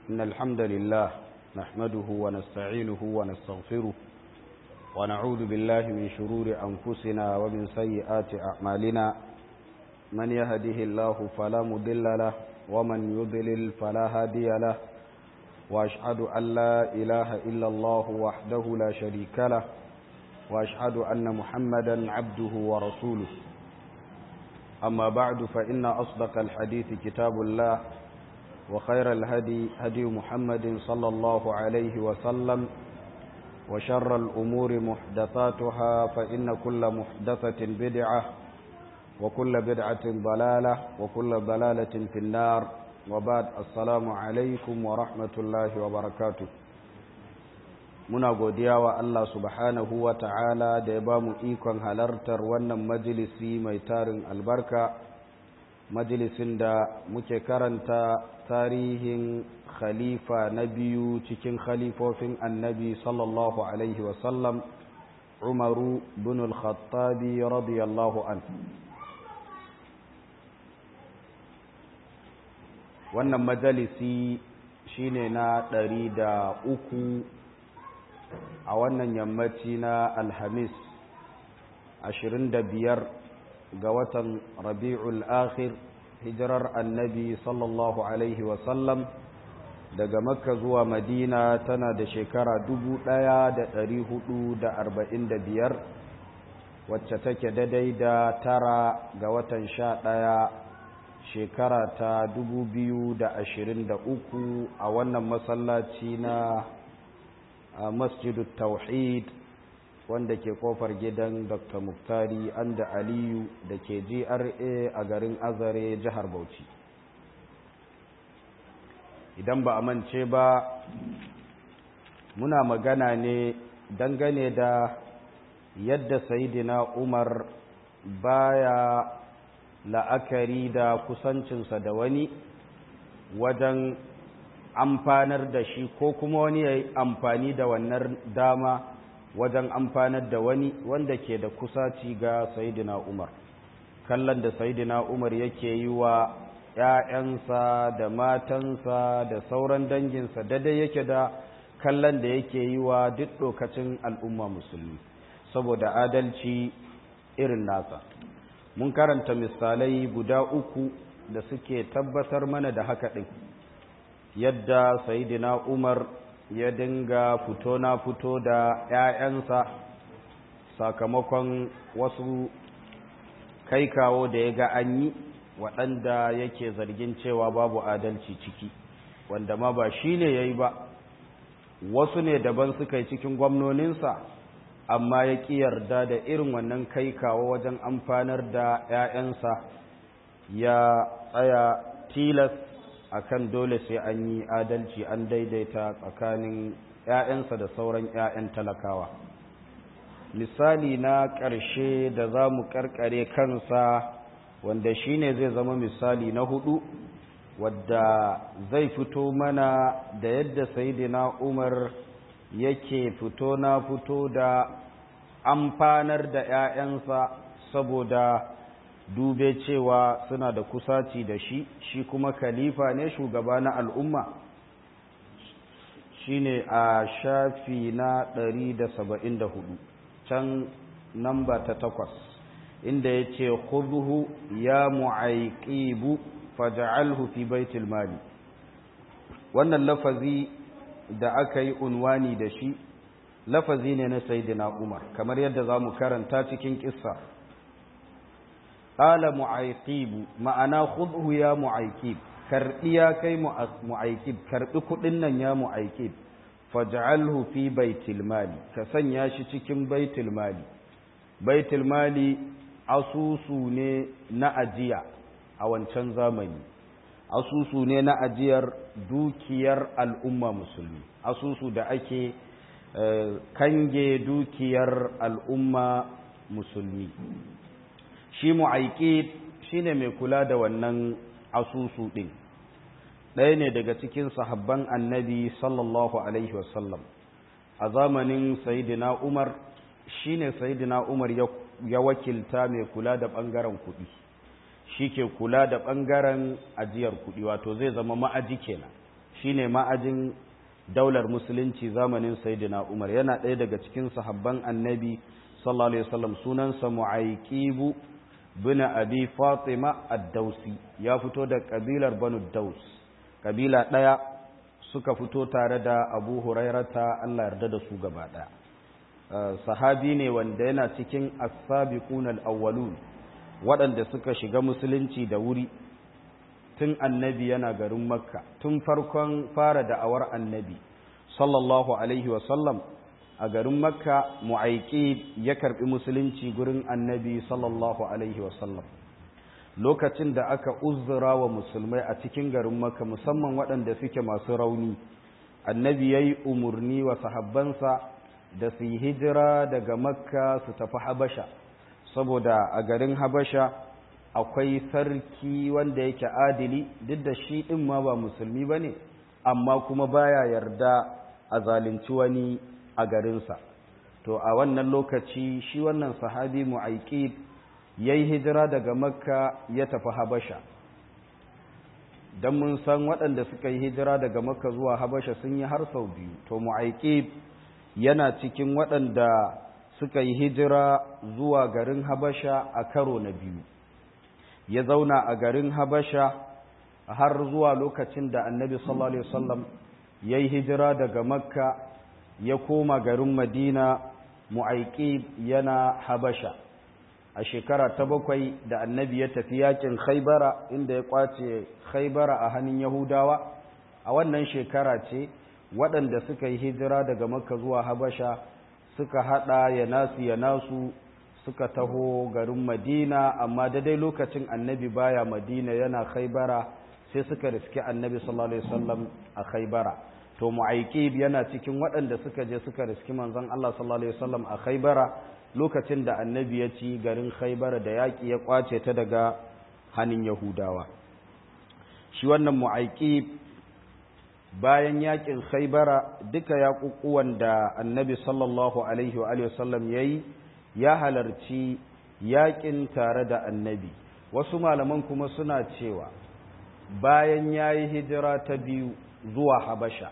إن الحمد لله نحمده ونستعينه ونستغفره ونعوذ بالله من شرور أنفسنا ومن سيئات أعمالنا من يهده الله فلا مضل له ومن يضلل فلا هادي له وأشهد أن لا إله إلا الله وحده لا شريك له وأشهد أن محمدا عبده ورسوله أما بعد فإن أصدق الحديث كتاب الله وخير الهدي هدي محمد صلى الله عليه وسلم وشر الأمور محدثاتها فإن كل محدثة بدعة وكل بدعة ضلالة وكل ضلالة في النار وبعد السلام عليكم ورحمة الله وبركاته muna godiya wa Allah subhanahu wa ta'ala da ya ba mu ikon halartar wannan majalisi mai tarin albarka majalisin da muke karanta tarihin khalifa na biyu cikin khalifofin annabi sallallahu alaihi wasallam umaru bin al-khattabi radiyallahu an wannan majalisi shine na ɗari da uku a wannan yammaci na alhamis 25 ga watan rabi'ul akhir hijirar annabi sallallahu alaihi wasallam daga makka zuwa madina tana da shekara 1445 wacce take daidai da tara ga watan sha ɗaya shekara ta 2023 a wannan masallaci na a masjidu tauhid wanda ke kofar gidan dr muktari anda aliyu da ke gra a garin azare jihar bauchi idan ba a mance ba muna magana ne dangane da yadda sayidina umar baya la'akari da kusancinsa da wani wajen amfanar da shi ko kuma wani ya yi amfani da wannan dama wajen amfanar da wani wanda ke da kusaci ga sayidina umar kallon da sayidina umar yake yi wa ‘ya'yansa da matansa da sauran danginsa daidai yake da kallon da yake yi wa duk lokacin al'umma musulmi saboda adalci irin nasa mun karanta misalai guda uku da suke tabbatar mana da haka ɗin yadda sayidina umar ya dinga fito na fito da 'ya'yansa sakamakon wasu kai kawo da ya ga an yi waɗanda yake zargin cewa babu adalci ciki wanda ma ba shi ne ya yi ba wasu ne daban suka yi cikin gwamnoninsa amma ya ƙi yarda da irin wannan kai kawo wajen amfanar da 'ya'yansa ya tsaya tilas akan dole sai an yi adalci an daidaita tsakanin 'ya'yansa da sauran 'ya'yan talakawa misali na ƙarshe da za mu ƙarƙare kansa wanda shine zai zama misali na hudu wadda zai fito mana da yadda sayidina umar yake fito na fito da amfanar da 'ya'yansa saboda dube cewa suna da kusaci da shi shi kuma khalifa ne shugaba na al'umma shine a shafi na 174 can namba ta takwas inda ya ce khudhu ya mu'aiqibu faj'alhu fi baitul mali wannan lafazi da aka yi unwani da shi lafazi ne na sayyidina umar kamar yadda za mu karanta cikin kissa qala mu'ayqib ma'ana khudhu ya mu'ayqib karbi ya kai mu'ayqib karbi kudin nan ya mu'ayqib faj'alhu fi baitil mali ka sanya shi cikin baitul mali baitul mali asusu ne na ajiya a wancan zamani asusu ne na ajiyar dukiyar al'umma musulmi asusu da ake kange dukiyar al'umma musulmi shi mu'aikid shi ne mai kula da wannan asusu ɗin ɗaya ne daga cikin sahabban annabi sallallahu alaihi wasallam a zamanin sayidina umar shi ne sayidina umar ya wakilta mai kula da ɓangaren kuɗi shi ke kula da ɓangaren ajiyar kuɗi wato zai zama ma'aji kenan shine ma'ajin daular musulunci zamanin sayyidina umar yana ɗaya daga cikin sahabban annabi sallallahu alaihi wasallam sunansa mu'ayqibu bin abi fatima ad-dausi ya fito da kabilar banu daus kabila ɗaya suka fito tare da abu hurairata Allah yarda da su gaba ɗaya sahabi ne wanda yana cikin as-sabiqun al-awwalun waɗanda suka shiga musulunci da wuri tun annabi yana garin makka tun farkon fara da'awar annabi sallallahu alaihi wasallam a garin makka mu'aiki ya karbi musulunci gurin annabi sallallahu alaihi wasallam lokacin da aka uzura wa musulmai a cikin garin makka musamman waɗanda suke masu rauni annabi ya yi umarni wa sahabbansa da su yi hijira daga makka su tafi habasha saboda a garin habasha akwai sarki wanda yake adili duk da shi ɗin ma ba musulmi ba ne amma kuma baya yarda a zalunci wani a garinsa to a wannan lokaci shi wannan sahabi mu'aiki ya yi hijira daga makka ya tafi habasha don mun san waɗanda suka yi hijira daga makka zuwa habasha sun yi har sau biyu to mu'aiki yana cikin waɗanda suka yi hijira zuwa garin habasha a karo na biyu ya zauna a garin habasha har zuwa lokacin da annabi sallallahu alaihi wasallam ya yi hijira daga makka ya koma garin madina mu'aiki yana habasha a shekara ta bakwai da annabi ya tafi yakin khaibara inda ya kwace khaibara a hannun yahudawa a wannan shekara ce waɗanda suka yi hijira daga makka zuwa habasha suka haɗa ya nasu ya nasu suka taho garin madina amma daidai lokacin annabi baya madina yana khaibara sai suka riski annabi sallallahu alaihi wasallam a khaibara to mu'aikib yana cikin waɗanda suka je suka riski manzon Allah sallallahu alaihi wasallam a khaibara lokacin da annabi ya ci garin khaibara da yaƙi ya kwace ta daga hannun yahudawa shi wannan mu'aikib bayan yaƙin khaibara duka yaƙuƙuwan da annabi sallallahu alaihi wa sallam ya yi ya halarci yaƙin tare da annabi wasu malaman kuma suna cewa bayan ya yi hijira ta biyu zuwa habasha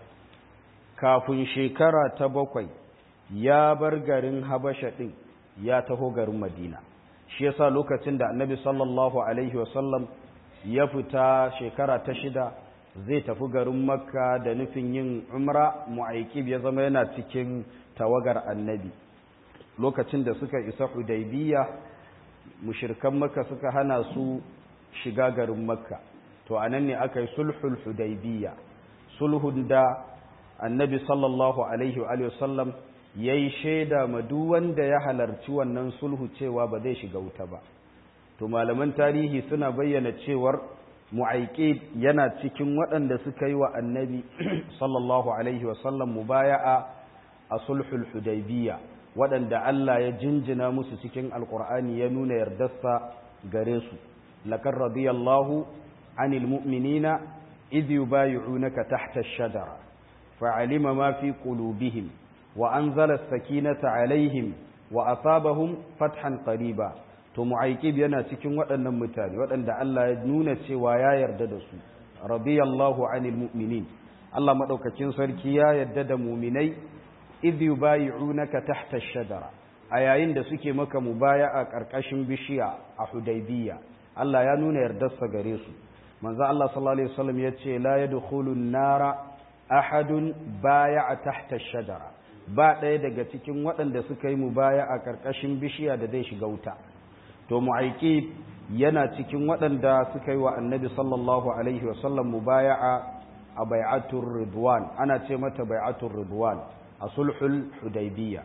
kafin shekara ta bakwai ya bar garin habasha ɗin ya taho garin madina shi yasa lokacin da annabi sallallahu alaihi wasallam ya fita shekara ta shida zai tafi garin makka da nufin yin umra mu'aikib ya zama yana cikin tawagar annabi lokacin da suka isa hudaybiya mushirkan makka suka hana su shiga garin makka to anan ne aka yi sulhul hudaybiya sulhun da annabi sallallahu alaihi wa sallam ya yi shaida ma duk wanda ya halarci wannan sulhu cewa ba zai shiga wuta ba to malaman tarihi suna bayyana cewar mu'aiki yana cikin waɗanda suka yi wa annabi sallallahu alaihi wasallam mubaya'a a sulhul hudaybiya waɗanda Allah ya jinjina musu cikin alkur'ani ya nuna yardarsa gare su laqad radiyallahu anil mu'minina idh yubayyi'unaka tahta ash-shajara fa'alima ma fi qulubihim wa anzala as-sakinata alaihim wa asabahum fathan qariba to mu'aikib yana cikin waɗannan mutane waɗanda Allah ya nuna cewa ya yarda da su radiyallahu anil mu'minin Allah madaukakin sarki ya yarda da mu'minai idh yubayyi'unaka tahta ash-shajara a yayin da suke maka mubaya'a karkashin bishiya a Hudaybiyya Allah ya nuna yardarsa gare su manzo Allah sallallahu alaihi wasallam yace la yadkhulu an-nara ahadun baya'a tahta ash-shajara ba ɗaya daga cikin waɗanda suka yi mubaya'a karkashin bishiya da zai shiga wuta to mu'aiki yana cikin waɗanda suka yi wa annabi sallallahu alaihi wasallam mubaya'a a bai'atul ridwan ana ce mata bai'atul ridwan a sulhul hudaybiyya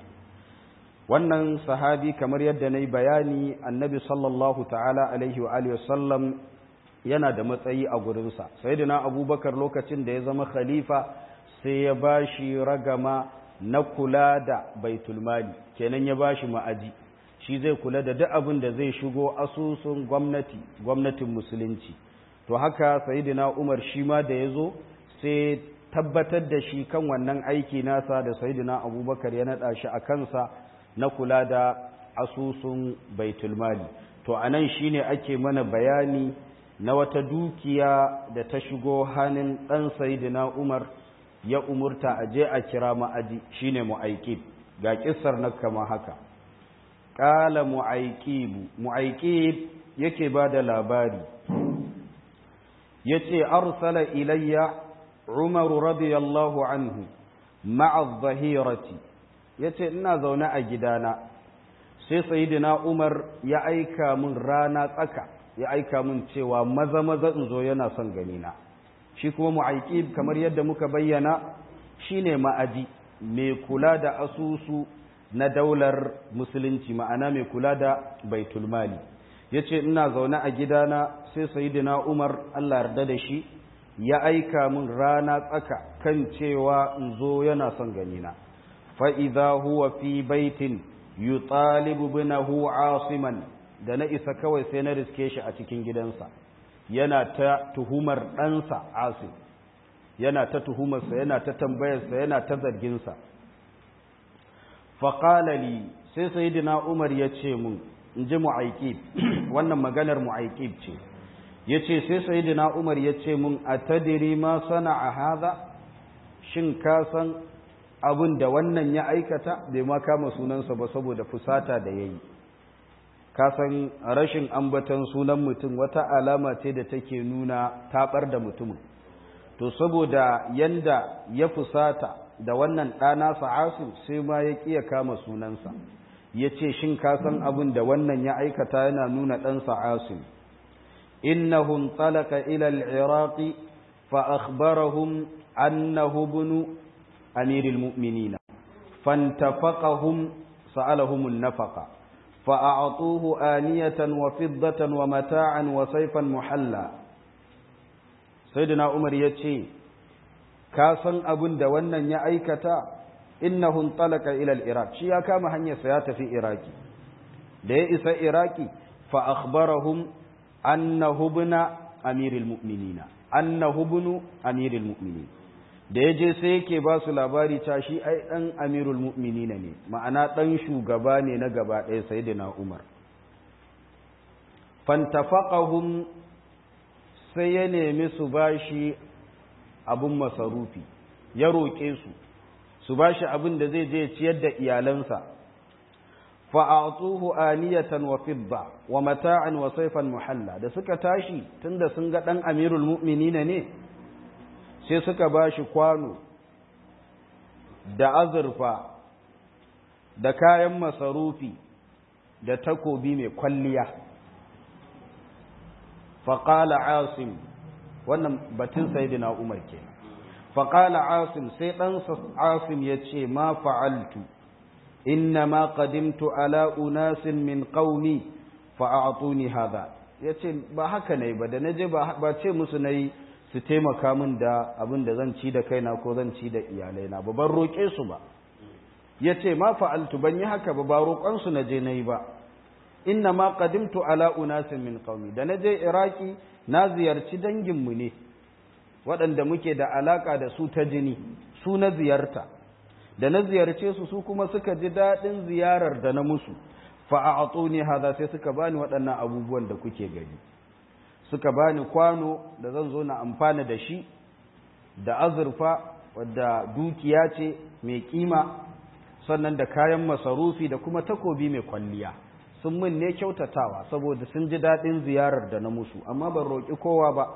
wannan sahabi kamar yadda na yi bayani annabi sallallahu ta'ala alaihi wa alihi wasallam yana da matsayi a gurinsa sayyidina abubakar lokacin da ya zama khalifa sai ya bashi ragama na kula da baitulmali kenan ya bashi ma'aji shi zai kula da duk abin da zai shigo asusun gwamnati gwamnatin musulunci to haka sayyidina Umar shi ma da yazo sai tabbatar da shi kan wannan aiki nasa da sayyidina Abubakar ya nada shi a kansa na kula da asusun baitul mali to anan shine ake mana bayani na wata dukiya da ta shigo hannun ɗan sayidina umar ya umurta a je a kira ma'aji shine mu'aikib ga kissar na kama haka ƙala mu'aikibu mu'aikib yake ba da labari ya ce arsala ilayya umaru radiyallahu anhu ma'a zahirati ya ce ina zaune a gidana sai sayidina umar ya aika min rana tsaka ya aika min cewa maza maza in zo yana son ganina shi kuma mu'aikib kamar yadda muka bayyana shine ma'aji mai kula da asusu na daular musulunci ma'ana mai kula da baitulmali ya ce ina zaune a gidana sai sayidina umar allah yarda da shi ya aika min rana tsaka kan cewa in zo yana son ganina fa'iza huwa fi baitin yutalibu binahu asiman da na isa kawai sai na riske shi a cikin gidansa yana ta tuhumar ɗansa asim yana ta tuhumarsa yana ta tambayarsa yana ta zarginsa faƙalali sai sayidina umar ya ce mun in ji mu'aikib wannan maganar mu'aikib ce ya ce sai sayidina umar ya ce mun a tadiri ma sana a haza shin ka san abin da wannan ya aikata bai ma kama sunansa ba saboda fusata da ya yi ka san rashin ambatan sunan mutum wata alama ce da take nuna taɓar da mutumin to saboda yanda ya fusata da wannan ɗana sa'asu sai ma ya ƙiya kama sunansa ya ce shin ka san abin da wannan ya aikata yana nuna ɗan sa'asu innahum talaka ila al-iraqi fa akhbarahum annahu bunu amiril mu'minina fantafaqahum sa'alahum an-nafaqa فأعطوه آنية وفضة ومتاعا وسيفا محلا سيدنا عمر يتشي كاسن أبن دوانا يأيكتا إنه انطلق إلى العراق شيا كما هنيا سيات في إراكي ليس إراكي فأخبرهم أنه ابن أمير المؤمنين أنه ابن أمير المؤمنين da ya je sai yake ba su labari ta shi ai ɗan amirul mu'minina ne ma'ana ɗan shugaba ne na gaba ɗaya sai da na umar fantafaqahum sai ya nemi su bashi abin masarufi ya roƙe su su bashi abin da zai je ciyar da iyalansa fa'atuhu aniyatan wa fidda wa mata'an wa saifan muhalla da suka tashi tunda sun ga ɗan amirul mu'minina ne sai suka ba shi kwano da azurfa da kayan masarufi da takobi mai kwalliya faƙala asim wannan batun sayidina umar ke faƙala asim sai ɗansa asim ya ce ma fa'altu inna ma qadimtu ala unasin min qaumi fa'atuni hadha yace ba haka ne ba da naje ba ce musu nayi su taimaka min da abin da zan ci da kaina ko zan ci da iyalaina ba ban roƙe su ba ya ce ma fa'altu ban yi haka ba ba roƙonsu na je na yi ba inna ma qadimtu ala unasin min qaumi da na je iraki na ziyarci danginmu ne waɗanda muke da alaƙa da su ta jini su na ziyarta da na ziyarce su su kuma suka ji daɗin ziyarar da na musu fa'a'atuni haza sai suka bani waɗannan abubuwan da kuke gani suka bani kwano da zan zo na amfana da shi da azurfa wadda dukiya ce mai kima sannan da kayan masarufi da kuma takobi mai kwalliya sun min ne kyautatawa saboda sun ji daɗin ziyarar da na musu amma ban roƙi kowa ba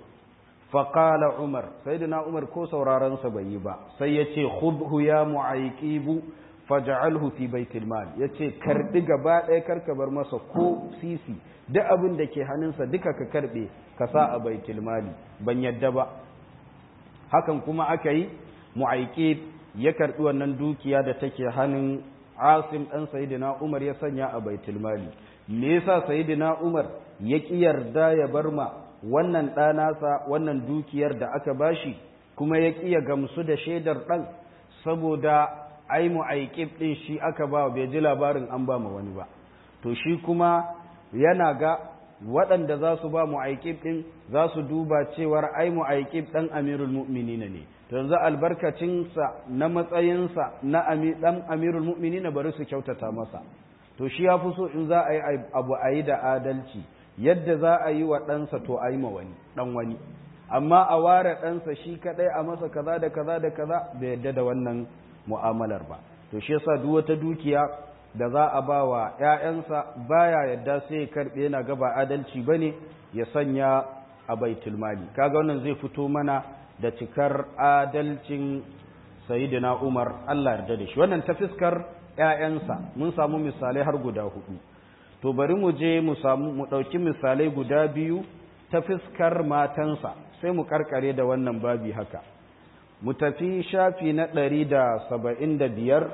faƙala umar sai da na umar ko saurarensa bai yi ba sai ya ce khudhu ya mu'aiqibu faj'alhu fi baitil mal yace karbi gaba ɗaya karka bar masa ko sisi duk abin da ke hannunsa duka ka karbe ka sa a baitul mali ban yadda ba hakan kuma aka yi mu'aikib ya karbi wannan dukiya da take hannun asim dan sayyidina umar ya sanya a baitul mali me yasa sayyidina umar ya ki yarda ya bar ma wannan ɗanasa wannan dukiyar da aka bashi kuma ya ki ya gamsu da shaidar ɗan saboda ai mu'aikib ɗin shi aka ba bai ji labarin an ba ma wani ba to shi kuma yana ga waɗanda za su ba mu'aikib ɗin za su duba cewar ai mu'aikib ɗan amirul mu'minina ne to yanzu albarkacinsa na matsayinsa na ɗan amirul mu'minina bari su kyautata masa to shi ya fi so in za a yi abu a yi da adalci yadda za a yi wa ɗansa to a yi ma wani ɗan wani amma a ware ɗansa shi kaɗai a masa kaza da kaza da kaza bai yadda da wannan mu'amalar ba to shi yasa duk wata dukiya da za a ba wa ‘ya'yansa baya yadda sai ya karɓe yana gaba adalci ba ne ya sanya a baitul mali kaga wannan zai fito mana da cikar adalcin sayidina umar allah yarda da shi wannan ta fiskar ‘ya'yansa mun samu misalai har guda hudu to bari mu je mu samu mu ɗauki misalai guda biyu ta fiskar matansa sai mu karkare da wannan babi haka mu tafi shafi na ɗari da saba'in da biyar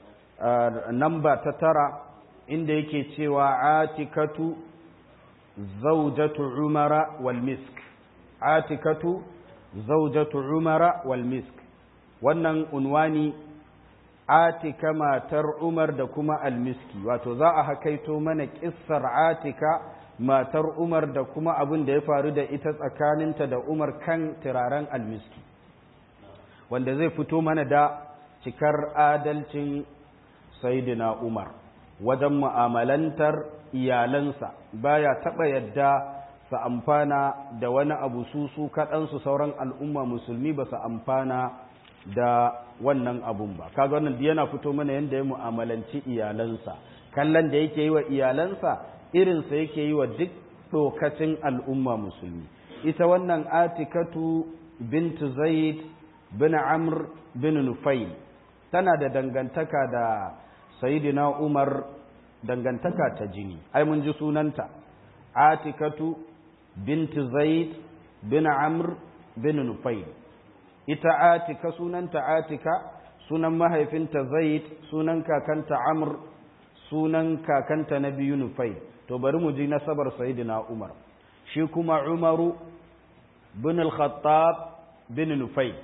namba ta tara inda yake cewa atikatu zaujatu umara wal misk atikatu zaujatu umara wal misk wannan unwani atika matar umar da kuma almiski wato za a hakaito mana kissar atika matar umar da kuma abin da ya faru da ita tsakaninta da umar kan turaren almiski wanda zai fito mana da cikar adalcin Saidina Umar wajen mu'amalantar iyalansa baya taɓa yadda su amfana da wani abu su su kaɗansu sauran al'umma musulmi ba su amfana da wannan abun ba kaga wannan yana fito mana yadda ya mu'amalanci iyalansa kallon da yake yi wa iyalansa irinsa yake yi wa duk ɗokacin al'umma musulmi ita wannan atikatu bintu zaid bin amr bin nufail tana da dangantaka da sayidina umar dangantaka ta jini ai mun ji sunanta atikatu binti zaid bin amr bin nufail ita atika sunanta atika sunan mahaifinta zaid sunan kakanta amr sunan kakanta na biyu nufail to bari mu ji nasabar sayidina umar shi kuma umaru bin al-khattab bin nufail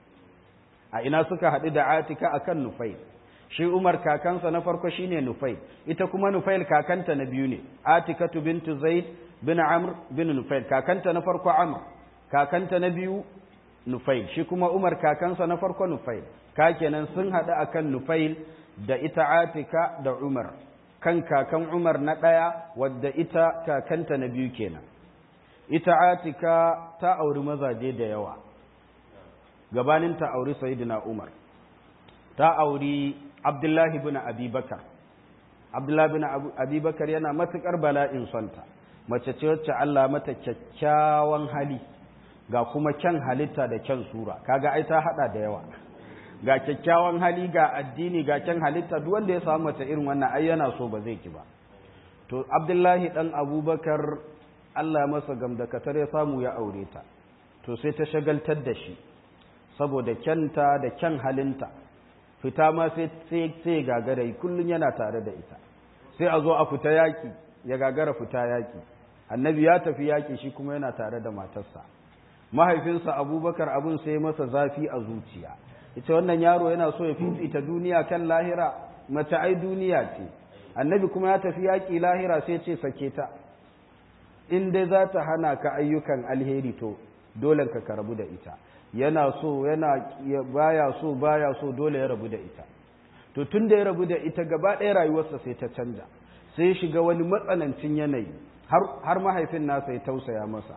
a ina suka haɗu da atika akan nufail shi Umar kakansa na farko shine Nufail ita kuma Nufail kakanta na biyu ne Atikatu bintu Zaid bin Amr bin Nufail kakanta na farko Amr kakanta na biyu Nufail shi kuma Umar kakansa na farko Nufail ka kenan sun haɗu akan Nufail da ita Atika da Umar kan kakan Umar na ɗaya wadda ita kakanta na biyu kenan ita Atika ta auri mazaje da yawa gabanin ta auri Sayyidina Umar ta auri Abdullahi bin Abibakar Abdullahi bin Abibakar yana matukar bala'in sonta mace ce wacce Allah mata kyakkyawan hali ga kuma kyan halitta da kyan sura kaga ai ta hada da yawa ga kyakkyawan hali ga addini ga kyan halitta duk wanda ya samu mace irin wannan ai yana so ba zai ki ba to Abdullahi dan Abubakar Allah masa gamdakatar ya samu ya aure ta to sai ta shagaltar da shi saboda kyanta da kyan halinta fita ma sai sai gagara kullun yana tare da ita sai a zo a fita yaki ya gagara fita yaki annabi ya tafi yaki shi kuma yana tare da matarsa mahaifinsa abubakar abun sai masa zafi a zuciya ita wannan yaro yana so ya fifita duniya kan lahira mace ai duniya ce annabi kuma ya tafi yaki lahira sai ce sake ta in dai za ta hana ka ayyukan alheri to dole ka karabu da ita yana so yana baya so baya so dole ya rabu da ita to tun da ya rabu da ita gaba ɗaya rayuwarsa sai ta canja sai ya shiga wani matsanancin yanayi har mahaifin nasa ya tausaya masa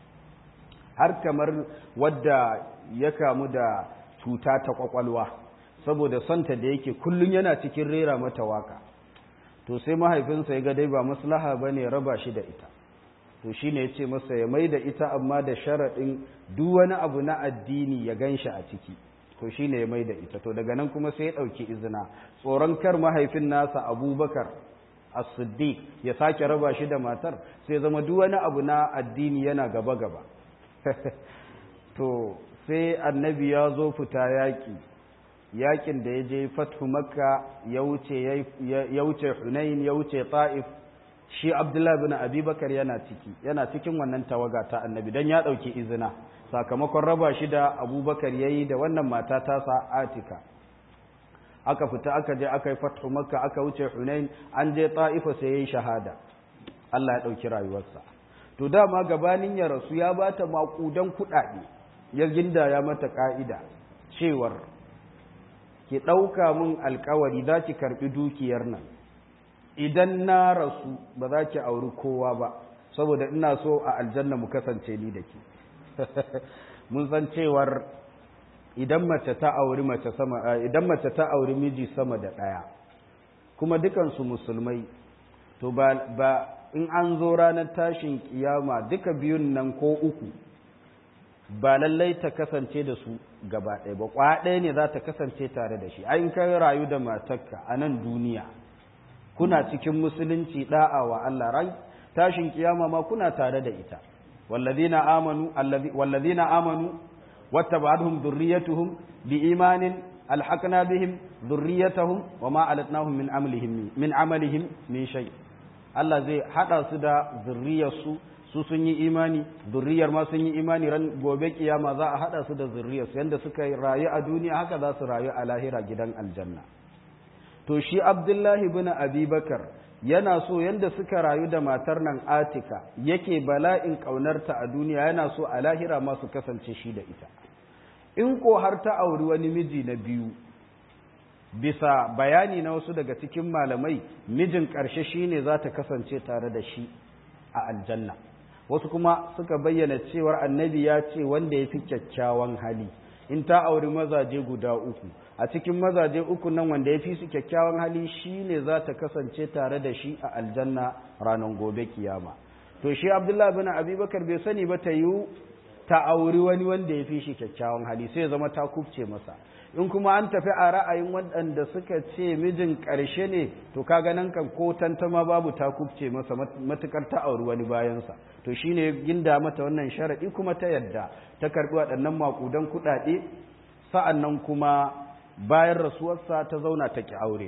har kamar wadda ya kamu da cuta ta kwakwalwa saboda santa da yake kullum yana cikin rera mata waka to sai mahaifinsa ya ga dai ba maslaha bane raba shi da ita to shi ne ya ce masa ya mai da ita amma da sharaɗin duk wani abu na addini ya gan shi a ciki to shi ne ya mai da ita to daga nan kuma sai ya ɗauki izina tsoron kar mahaifin nasa abubakar as-siddiq ya sake raba shi da matar sai zama duk wani abu na addini yana gaba-gaba to sai annabi ya zo fita yaƙi yaƙin da ya je fathu makka ya wuce hunain ya wuce ta'if shi abdullahi bin abubakar yana ciki yana cikin wannan tawaga ta annabi don ya ɗauki izina sakamakon raba shi da abubakar ya yi da wannan mata tasa atika aka fita aka je aka yi fathu makka aka wuce hunain an je ta'ifa sai ya yi shahada allah ya ɗauki rayuwarsa to dama gabanin ya rasu ya ba ta maƙudan kuɗaɗe ya gindaya mata ƙa'ida cewar ki ɗauka mun alkawari za ki karɓi dukiyar nan idan na rasu ba za ki auri kowa ba saboda ina so a aljanna mu kasance ni da ke mun san cewar idan mace ta auri mace sama idan mace ta auri miji sama da ɗaya kuma dukansu musulmai to ba, ba in an zo ranar tashin kiyama duka biyun nan ko uku ba lallai ta kasance da su gaba ɗaya ba kwa ɗaya ne za ta kasance tare da shi ayin kai rayu da matarka a nan duniya kuna cikin musulunci da'a wa Allah rai tashin kiyama ma kuna tare da ita wallazina amanu wallazina amanu wattaba'atuhum dhurriyyatuhum biimanin alhaqna bihim dhurriyyatahum wama alatnahum min amalihim min amalihim min shay Allah zai hada su da zurriyarsu su sun yi imani zurriyar ma sun yi imani ran gobe kiyama za a hada su da zurriyarsu yanda suka rayu a duniya haka za su rayu a lahira gidan aljanna to shi Abdullahi bin Abi Bakar yana so yanda suka rayu da matar nan Atika yake bala'in ƙaunarta a duniya yana so a lahira ma su kasance shi da ita in ko har ta auri wani miji na biyu bisa bayani na wasu daga cikin malamai mijin ƙarshe shine za ta kasance tare da shi a aljanna wasu kuma suka bayyana cewar annabi ya ce wanda ya fi kyakkyawan hali in ta auri mazaje guda uku a cikin mazaje uku nan wanda ya fi su kyakkyawan hali shi ne za ta kasance tare da shi a aljanna ranar gobe kiyama to shi abdullahi bin abubakar bai sani ba ta yi ta auri wani wanda ya fi shi kyakkyawan hali sai zama ta kubce masa in kuma an tafi a ra'ayin waɗanda suka ce mijin ƙarshe ne to kaga nan kan ko tantama babu ta kubce masa matukar ta auri wani bayansa to shine ginda mata wannan sharaɗi kuma ta yadda ta karɓi waɗannan maƙudan kuɗaɗe sa'an nan kuma bayan rasuwarsa ta zauna ta ki aure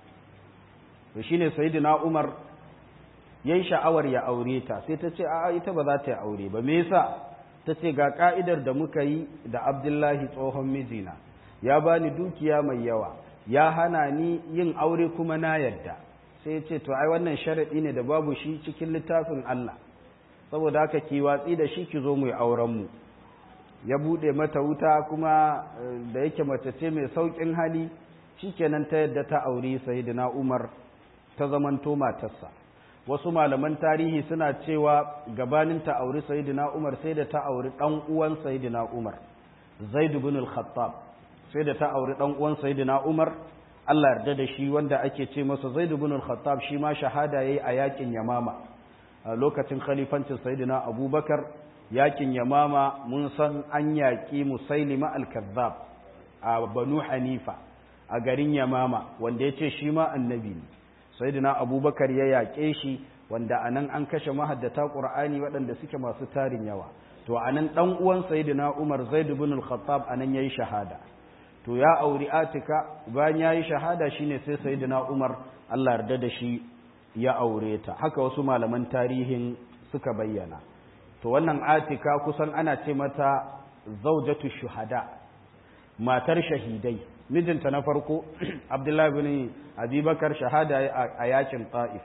to shine sayyidina Umar yayin sha'awar ya aure ta sai ta ce a'a ita ba za ta yi aure ba me yasa ta ce ga ka'idar da muka yi da Abdullahi tsohon mijina ya bani dukiya mai yawa ya hana ni yin aure kuma na yadda sai ya ce to ai wannan sharadi ne da babu shi cikin littafin Allah saboda haka ki watsi da shi ki zo mu yi auren mu ya bude mata wuta kuma da yake mace ce mai saukin hali shikenan ta yadda ta auri sayyidina Umar ta zamanto matarsa wasu malaman tarihi suna cewa gabanin ta auri sayyidina Umar sai da ta auri dan uwan sayyidina Umar Zaid ibn al-Khattab sai da ta auri dan uwan sayyidina Umar Allah yarda da shi wanda ake ce masa Zaid ibn al-Khattab shi ma shahada yayi a yakin Yamama a lokacin khalifancin sayyidina Abubakar yakin Yamama mun san an yaki Musailima al-Kazzab a Banu Hanifa a garin Yamama wanda yace shi ma annabi ne sayyidina Abubakar ya yake shi wanda anan an kashe mahaddata Qur'ani waɗanda suke masu tarin yawa to anan dan uwan sayyidina Umar Zaid ibn al-Khattab anan yayi shahada to ya auri atika bayan ya yi shahada shine sai sayyidina umar allah yarda da shi ya aure ta haka wasu malaman tarihin suka bayyana to wannan atika kusan ana ce mata zaujatu shuhada matar shahidai mijinta na farko abdullahi bin abubakar shahada a yakin ta'if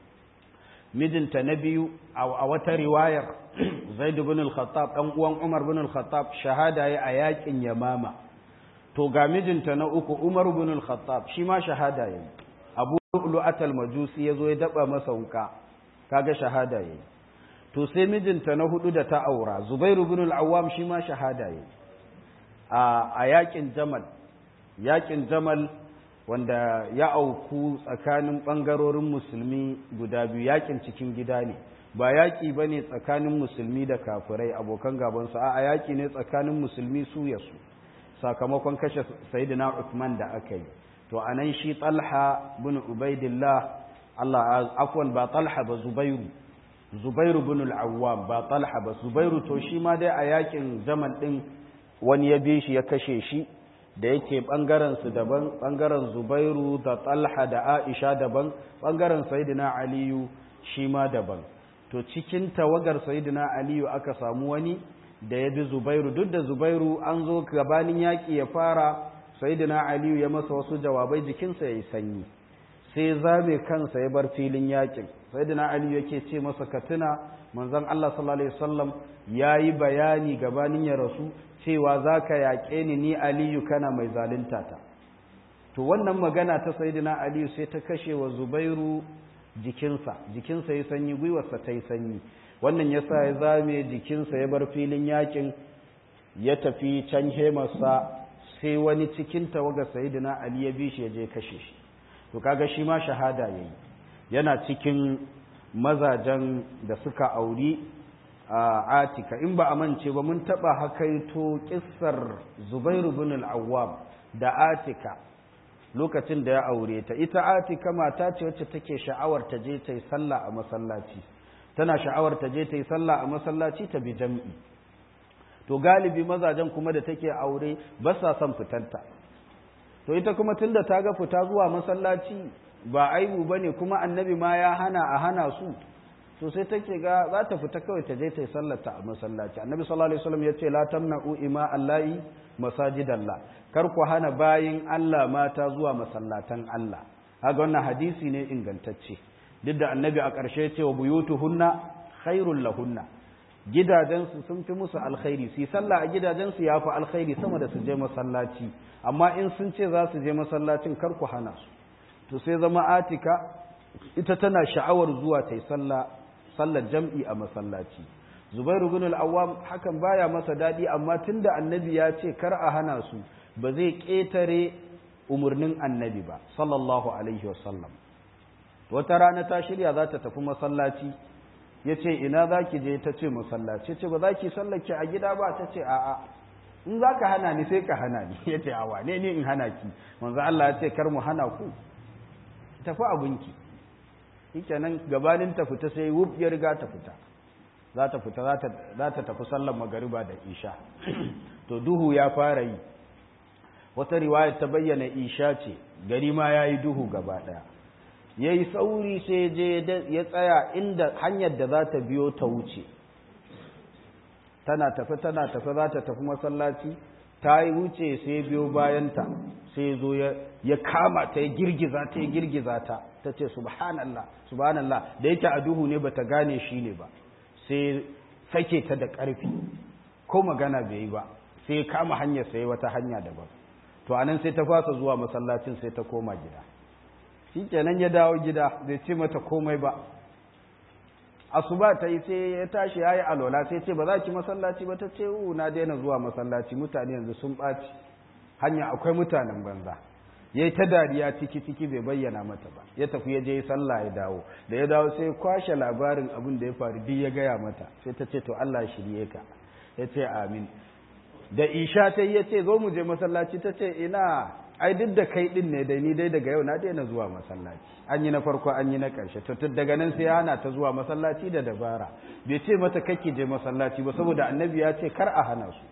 mijinta na biyu a wata riwayar zaid bin al-khattab dan uwan umar bin al-khattab shahada a yakin yamama to ga mijinta na uku Umar ibn al-Khattab shi ma shahada yayi Abu Lu'at al-Majusi yazo ya daba masa wuka kaga shahada yayi to sai mijinta na hudu da ta aura Zubair ibn al-Awwam shi ma shahada yayi a a yakin Jamal yakin Jamal wanda ya auku tsakanin bangarorin musulmi guda biyu yakin cikin gida ne ba yaki bane tsakanin musulmi da kafirai abokan gaban su a yaki ne tsakanin musulmi su ya su sakamakon kashe sayyidina Uthman da aka yi to anan shi Talha bin Ubaidillah Allah afwan ba Talha ba Zubairu Zubairu bin al-Awwam ba Talha ba Zubairu to shi ma dai a yakin Jamal din wani ya bi shi ya kashe shi da yake bangaren su daban bangaren Zubairu da Talha da Aisha daban bangaren sayyidina Aliyu shi ma daban to cikin tawagar sayyidina Aliyu aka samu wani da ya bi zubairu duk da zubairu an zo gabanin yaƙi ya fara sayidina aliyu ya masa wasu jawabai jikinsa ya yi sanyi sai zabe kansa ya bar filin yaƙin sayidina aliyu yake ce masa ka tuna manzon allah sallallahu alaihi wasallam ya yi bayani gabanin ya rasu cewa za ka yaƙe ni ni aliyu kana mai zalunta ta to wannan magana ta sayidina aliyu sai ta kashe wa zubairu jikinsa jikinsa ya sanyi gwiwarsa ta yi sanyi wannan yasa ya zame jikinsa ya bar filin yakin ya tafi can hemarsa sai wani cikin tawaga sayidina ali ya bi shi ya je kashe shi to kaga shi ma shahada yayi yana cikin mazajen da suka auri a atika in ba a mance ba mun taba hakaito kissar zubairu bin al-awwam da atika lokacin da ya aure ta ita atika mata ce wacce take sha'awar ta je ta yi sallah a masallaci tana sha'awar ta je ta yi sallah a masallaci ta bi jam'i to galibi mazajen kuma da take aure ba sa son fitanta to ita kuma tunda ta ga fita zuwa masallaci ba aibu bane kuma annabi ma ya hana a hana su to sai take ga za ta fita kawai ta je ta yi sallata a masallaci annabi sallallahu alaihi wasallam yace la tamna'u ima allahi masajidallah kar ku hana bayin Allah mata zuwa masallatan Allah kaga wannan hadisi ne ingantacce duk da annabi a ƙarshe ce wa buyutuhunna khairul lahunna gidajensu sun fi musu alkhairi su yi sallah a gidajensu ya fi alkhairi sama da su je masallaci amma in sun ce za su je masallacin kar ku hana su to sai zama atika ita tana sha'awar zuwa ta yi sallar jam'i a masallaci zubairu bin al'awam hakan baya masa daɗi amma tunda annabi ya ce kar a hana su ba zai ƙetare umarnin annabi ba sallallahu alaihi wasallam wata rana ta shirya za ta tafi masallaci ya ce ina za ki je ta ce masallaci ce ba za ki sallake a gida ba ta ce a'a in za ka hana ni sai ka hana ni ya ce a wane ne in hana ki manzo Allah ya ce kar mu hana ku tafi abinki shike nan gabanin ta fita sai wuf ya riga ta fita za ta fita za ta tafi sallar magariba da isha to duhu ya fara yi wata riwaya ta bayyana isha ce gari ma ya yi duhu gaba ɗaya ya yi sauri sai je ya tsaya inda hanyar da za ta biyo ta wuce tana tafi tana tafi za ta tafi masallaci ta yi wuce sai biyo bayanta sai zo ya kama ta ya girgiza ta ya girgiza ta ta ce subhanallah subhanallah da yake a duhu ne bata gane shi ne ba sai sake ta da ƙarfi ko magana bai yi ba sai ya kama hanyar sai wata hanya daban to anan sai ta fasa zuwa masallacin sai ta koma gida shi kenan ya dawo gida bai ce mata komai ba asuba ta yi sai ya tashi ya yi alola sai ce ba za ki masallaci ba ta ce u na daina zuwa masallaci mutane yanzu sun ɓaci hanya akwai mutanen banza ya yi ta dariya ciki ciki bai bayyana mata ba ya tafi ya je sallah ya dawo da ya dawo sai kwashe labarin abin da ya faru duk ya gaya mata sai ta ce to Allah shirye ka ya ce amin da isha ta yi ya ce zo mu je masallaci ta ce ina ai duk da kai din ne dai ni dai daga yau na daina zuwa masallaci an yi na farko an yi na ƙarshe to daga nan sai hana ta zuwa masallaci da dabara bai ce mata kake je masallaci ba saboda annabi ya ce kar a hana su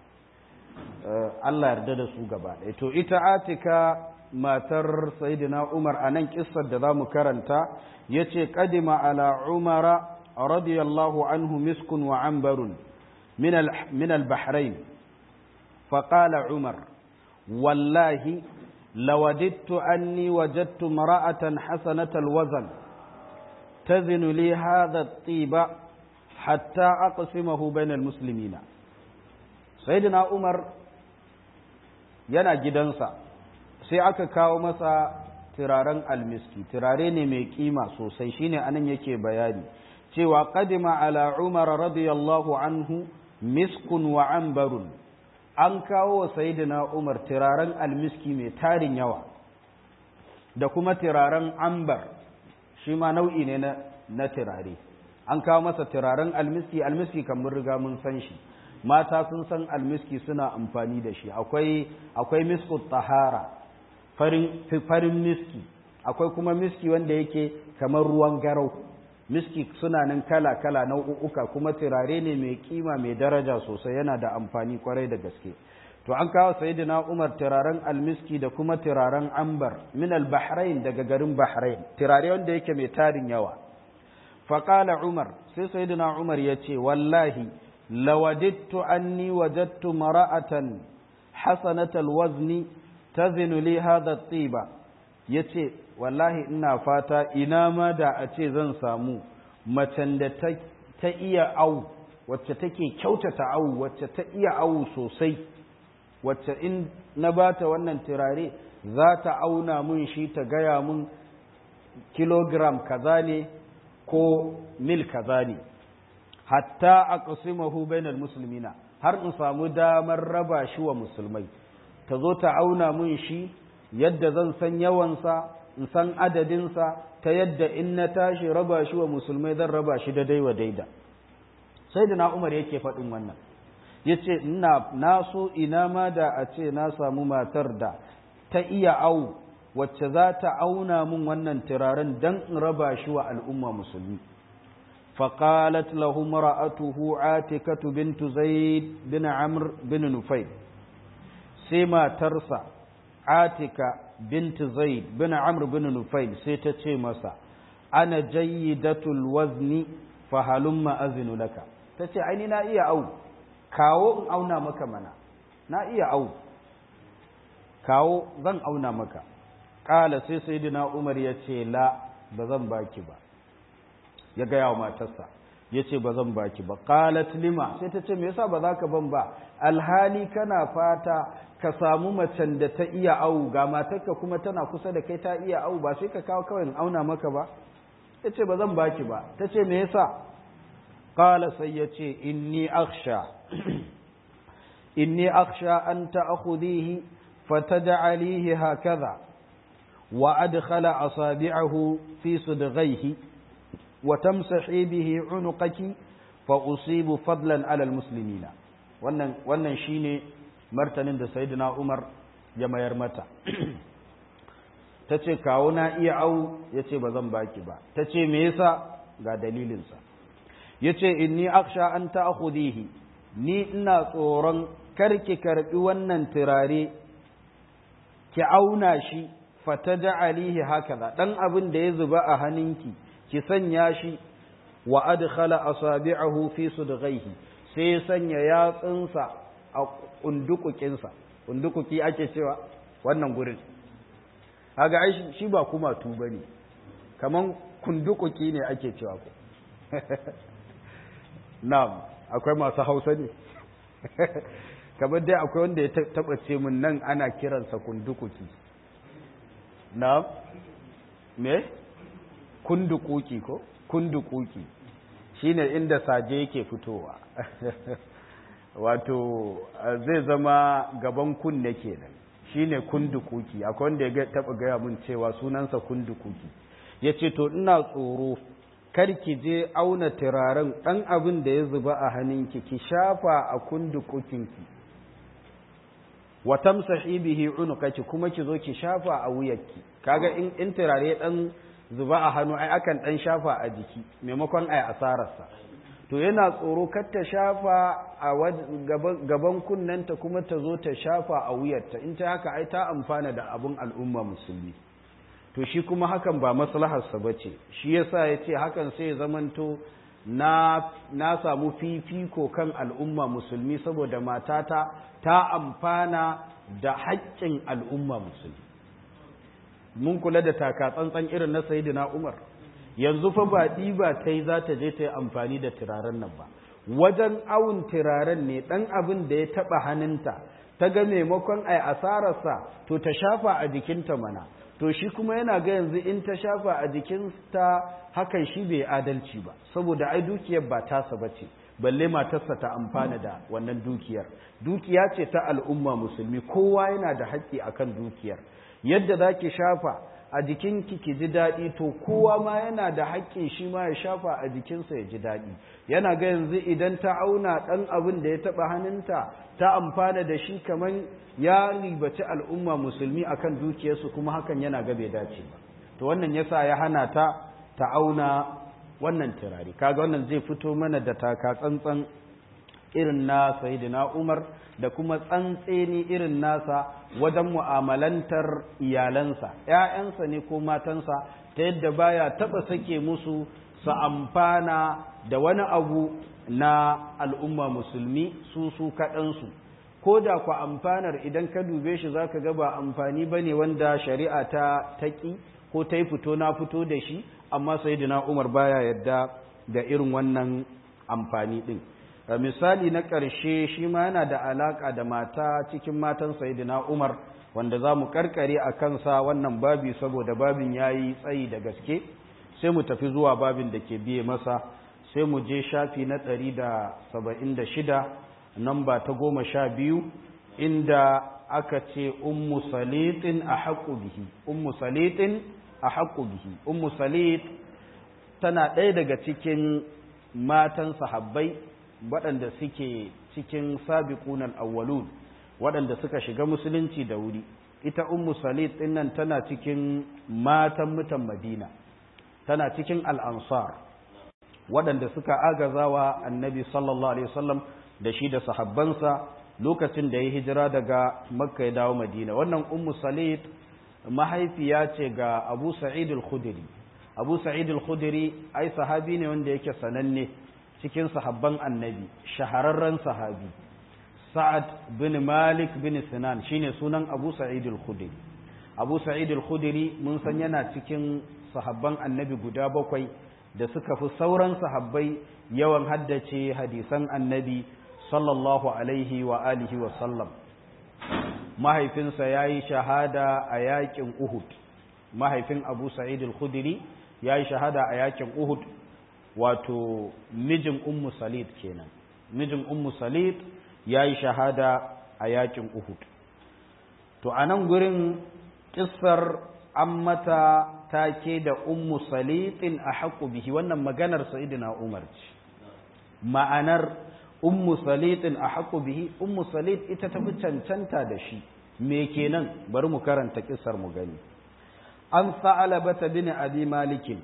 Allah yarda da su gaba ɗaya to ita atika matar sayyidina Umar a nan kissar da zamu karanta yace qadima ala Umara radiyallahu anhu miskun wa ambarun min al min al bahrain فقال عمر والله لوددت أني وجدت امرأة حسنة الوزن تزن لي هذا الطيب حتى أقسمه بين المسلمين سيدنا عمر yana gidansa sai aka kawo masa turaren almiski turare ne mai kima sosai shine anan yake bayani cewa qadima ala umar radiyallahu anhu miskun wa ambarun an kawo wa sayidina Umar turaren almiski mai tarin yawa da kuma turaren ambar shi ma nau'i ne na turare an kawo masa turaren almiski almiski kamar riga mun san shi mata sun san almiski suna amfani da shi akwai akwai misku tahara farin farin miski akwai kuma miski wanda yake kamar ruwan garau miski suna nan kala-kala nau'uka kuma turare ne mai kima mai daraja sosai yana da amfani kwarai da gaske to an kawo sayyidina Umar turaren almiski da kuma turaren ambar min al-bahrain daga garin bahrain turare wanda yake mai tarin yawa faqala Umar sai sayyidina Umar yace wallahi lawadittu anni wajadtu mara'atan hasanatal wazni tazinu li hadha at-tiba yace wallahi ina fata ina ma da a ce zan samu macen da ta iya au wacce take kyautata au wacce ta iya au sosai wacce in na bata wannan turare za ta auna mun shi ta gaya mun kilogram kaza ne ko mil kaza ne hatta aqsimahu bainal muslimina har in samu damar raba shi wa musulmai ta zo ta auna mun shi yadda zan san yawansa in san adadinsa ta yadda in na tashi raba shi wa musulmai zan raba shi da daiwa daida sai da na umar yake faɗin wannan ya ce na so ina ma da a ce na samu matar da ta iya au wacce za ta auna mun wannan turaren don in raba shi wa al'umma musulmi فقالت له امرأته عاتكة بنت زيد بن عمرو بن نفيل سيما ترسى عاتكة بنت زيد بن عمرو بن نفيل سيتتشي مسا أنا جيدة الوزن فهلم أذن لك تتشي عيني نا إيا أو كاو أو نامك منا نا إيا أو كاو ذن أو نامك قال سي سيدنا عمر يتشي لا بذن باكي با ya gaya wa matarsa ya ce ba zan baki ba qalat lima sai ta ce me yasa ba za ka ban ba alhali kana fata ka samu macen da ta iya awu ga matarka kuma tana kusa da kai ta iya awu ba sai ka kawo kawai in auna maka ba ya ce ba zan baki ba ta ce me yasa qala sai ya ce inni akhsha inni akhsha an ta'khudhihi fataj'alihi hakaza wa adkhala asabi'ahu fi sudghayhi وتمسحي به عنقك فأصيب فضلا على المسلمين wannan wannan shine martanin da sayyidina Umar ya mayar mata tace kawo na iya au yace ba zan baki ba tace me yasa ga dalilin sa yace inni akhsha an ta'khudihi ni ina tsoron karki karbi wannan turare ki auna shi fataja'alihi hakaza dan abin da ya zuba a hannunki ki sanya shi wa adkhala asabi'ahu fi sudghaihi sai ya sanya yatsunsa a kundukukinsa kundukuki ake cewa wannan gurin kaga ai shi ba kuma tu bane kaman kundukuki ne ake cewa ko na'am akwai masu Hausa ne kamar dai akwai wanda ya taba ce mun nan ana kiransa kundukuki na'am me kundukuki ko kundukuki shine inda saje yake fitowa wato zai zama gaban kunne kenan shine kundukuki akwai wanda ya taba gaya mun cewa sunansa kundukuki yace to ina tsoro kar ki je auna turaren dan abin da ya zuba a hannunki ki shafa a kundukukinki wa tamsahi bihi unukaki kuma ki zo ki shafa a wuyarki kaga in in turare dan zuba a hannu ai akan dan shafa a jiki maimakon ai asararsa to yana tsoro kar ta shafa a gaban kunnenta kuma ta zo ta shafa a wuyarta in ta haka ai ta amfana da abun al'umma musulmi to shi kuma hakan ba maslaharsa ba ce shi yasa ya ce hakan sai ya zamanto na, na samu fifiko kan al'umma musulmi saboda matata ta amfana da haƙƙin al'umma musulmi mun kula da taka tsantsan irin na sayidina umar yanzu fa ba ɗiba ta yi za ta je ta yi amfani da turaren nan ba wajen awun turaren ne ɗan abin da ya taɓa hannunta ta ga maimakon ai asararsa to ta shafa a jikinta mana to shi kuma yana ga yanzu in ta shafa a jikinta hakan shi bai adalci ba saboda ai dukiyar ba tasa ba ce balle matarsa ta amfana da wannan dukiyar dukiya ce ta al'umma musulmi kowa yana da haƙƙi akan dukiyar yadda za ki shafa a jikinki ki ji daɗi to kowa ma yana da haƙƙin shi ma ya shafa a jikinsa ya ji daɗi yana ga yanzu idan ta auna ɗan abin da ya taɓa hannunta ta amfana da shi kamar ya ribaci al'umma musulmi akan dukiyarsu kuma hakan yana ga bai dace ba to wannan yasa ya hana ta ta auna wannan turare kaga wannan zai fito mana da taka tsantsan irin na sayyidina Umar da kuma tsantseni irin nasa wajen mu'amalantar iyalansa ‘ya'yansa ne ko matansa ta yadda baya taɓa sake musu su amfana da wani abu na al'umma musulmi su su kaɗansu ko da ku amfanar idan ka dube shi za ka ga ba amfani ba ne wanda shari'a ta taƙi ko ta yi fito na fito da shi amma sayyidina umar baya yadda da irin wannan amfani ɗin misali na ƙarshe shi ma yana da alaƙa da mata cikin matan sayidina umar wanda za mu karkare a kansa wannan babi saboda babin ya yi tsayi da gaske sai mu tafi zuwa babin da ke biye masa sai mu je shafi na ɗari da saba'in da shida namba ta goma sha biyu inda aka ce ummu salitin a haƙu bihi ummu salitin a haƙu bihi ummu salit tana ɗaya daga cikin matan sahabbai waɗanda suke cikin sabiqunan awwalun waɗanda suka shiga musulunci da wuri ita ummu salit ɗin nan tana cikin matan mutan madina tana cikin al'ansar waɗanda suka agazawa annabi sallallahu alaihi wasallam da shi da sahabbansa lokacin da ya hijira daga makka ya dawo madina wannan ummu salit mahaifiya ce ga abu sa'id al-khudri abu sa'id al-khudri ai sahabi ne wanda yake sananne cikin sahabban annabi shahararren sahabi sa'ad bin malik bin sinan shine sunan abu sa'id al-khudri abu sa'id al-khudri mun san yana cikin sahabban annabi guda bakwai da suka fi sauran sahabbai yawan haddace hadisan annabi sallallahu alaihi wa alihi wa sallam mahaifinsa ya yi shahada a yakin uhud mahaifin abu sa'id al-khudri ya yi shahada a yakin uhud wato mijin ummu salid kenan mijin ummu salid ya yi shahada a yakin uhud to a nan gurin kissar an mata take da ummu salitin a haƙu bihi wannan maganar sa'idina umar ce ma'anar ummu salitin a haƙu bihi ummu salit ita ta fi cancanta da shi me kenan bari mu karanta kissar mu gani an sa'alaba ta bin abi malikin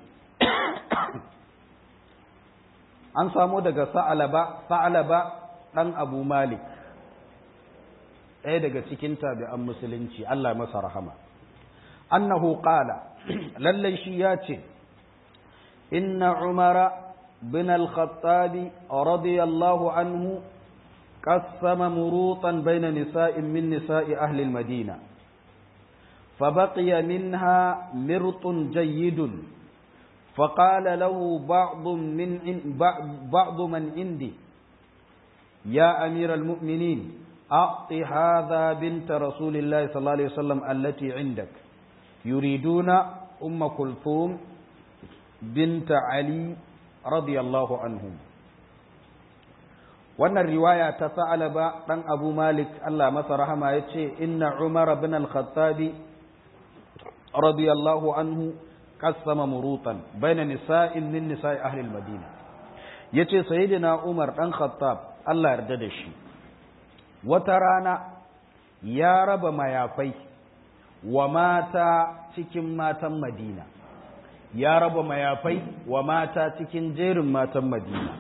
an samu daga sa'alaba sa'alaba ɗan abu malik ɗaya daga cikin tabi'an musulunci Allah masa rahama annahu qala lallai shi ya ce inna umara bin al-khattabi radiyallahu anhu قسم مروطا بين نساء من نساء أهل المدينة فبقي منها مرط جيد فقال له بعض من بعض من عندي يا أمير المؤمنين أعط هذا بنت رسول الله صلى الله عليه وسلم التي عندك يريدون أم كلثوم بنت علي رضي الله عنهم wannan riwaya ta sa'alaba ɗan abu malik Allah masa rahama ya ce inna umar bin al-khattabi radiyallahu anhu qassama murutan baina nisa'in min nisa'i ahli al-madina yace sayyidina umar dan khattab Allah yarda da shi wata rana ya raba mayafai wa mata cikin matan madina ya raba mayafai wa mata cikin jerin matan madina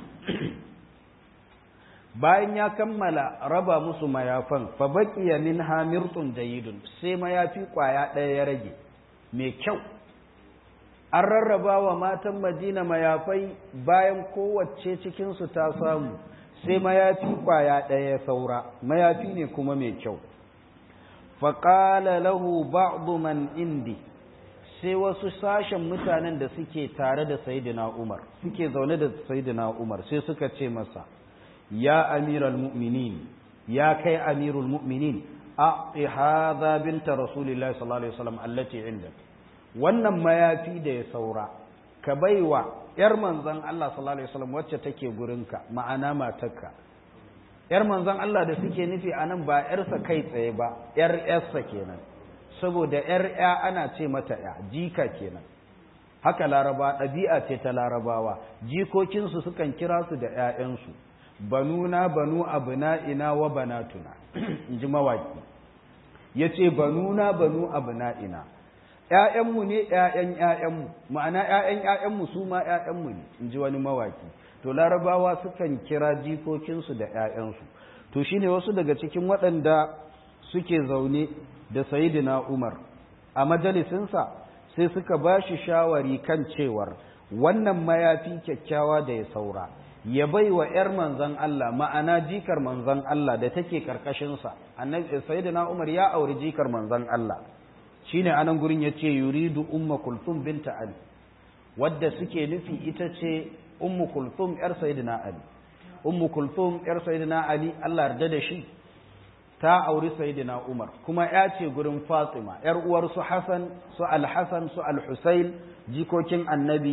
bayan ya kammala raba musu mayafan fa baqiya min hamirtun jayyidun sai mayafi kwaya ɗaya ya rage mai kyau an rarraba wa matan madina mayafai bayan kowace cikinsu ta samu sai mayafi kwaya ɗaya saura mayafi ne kuma mai kyau faƙala lahu ba'du man indi sai wasu sashen mutanen da suke tare da sayidina umar suke zaune da sayidina umar sai suka ce masa ya amiral mu'minin ya kai amirul mu'minin a hadha binta rasulillahi sallallahu alaihi wasallam allati indak wannan mayafi da ya saura ka baiwa ‘yar manzan Allah sallallahu Alaihi wasallam wacce take gurinka ma'ana matarka ‘yar manzan Allah da suke nufi a nan ba ‘yarsa kai tsaye ba ‘yar ‘yarsa kenan saboda ‘yar ‘ya ana ce mata ‘ya jika kenan haka laraba ɗabi'a ce ta larabawa jikokinsu sukan kira su da ‘ya'yansu banuna banu abna'ina wa banatuna in ji mawaki ya ce banuna banu abna'ina ‘ya'yanmu ne ‘ya'yan ‘ya'yanmu ma'ana ‘ya'yan ‘ya'yanmu su ma ‘ya'yanmu ne in ji wani mawaki to larabawa sukan kira jikokinsu da ‘ya'yansu to shi ne wasu daga cikin waɗanda suke zaune da sayidina umar a majalisinsa sai suka ba shi shawari kan cewar wannan mayafi kyakkyawa da ya saura ya bai wa ‘yar manzan Allah ma'ana jikar manzan Allah da take ƙarƙashinsa sayidina umar ya auri jikar manzan Allah shine anan gurin yace yuridu umma kulthum binta ali wadda suke nufi ita ce ummu kulthum yar sayyidina ali ummu kulthum yar sayyidina ali Allah yarda da shi ta auri sayyidina umar kuma ya ce gurin fatima yar uwar su hasan su al-hasan su al-husayn jikokin annabi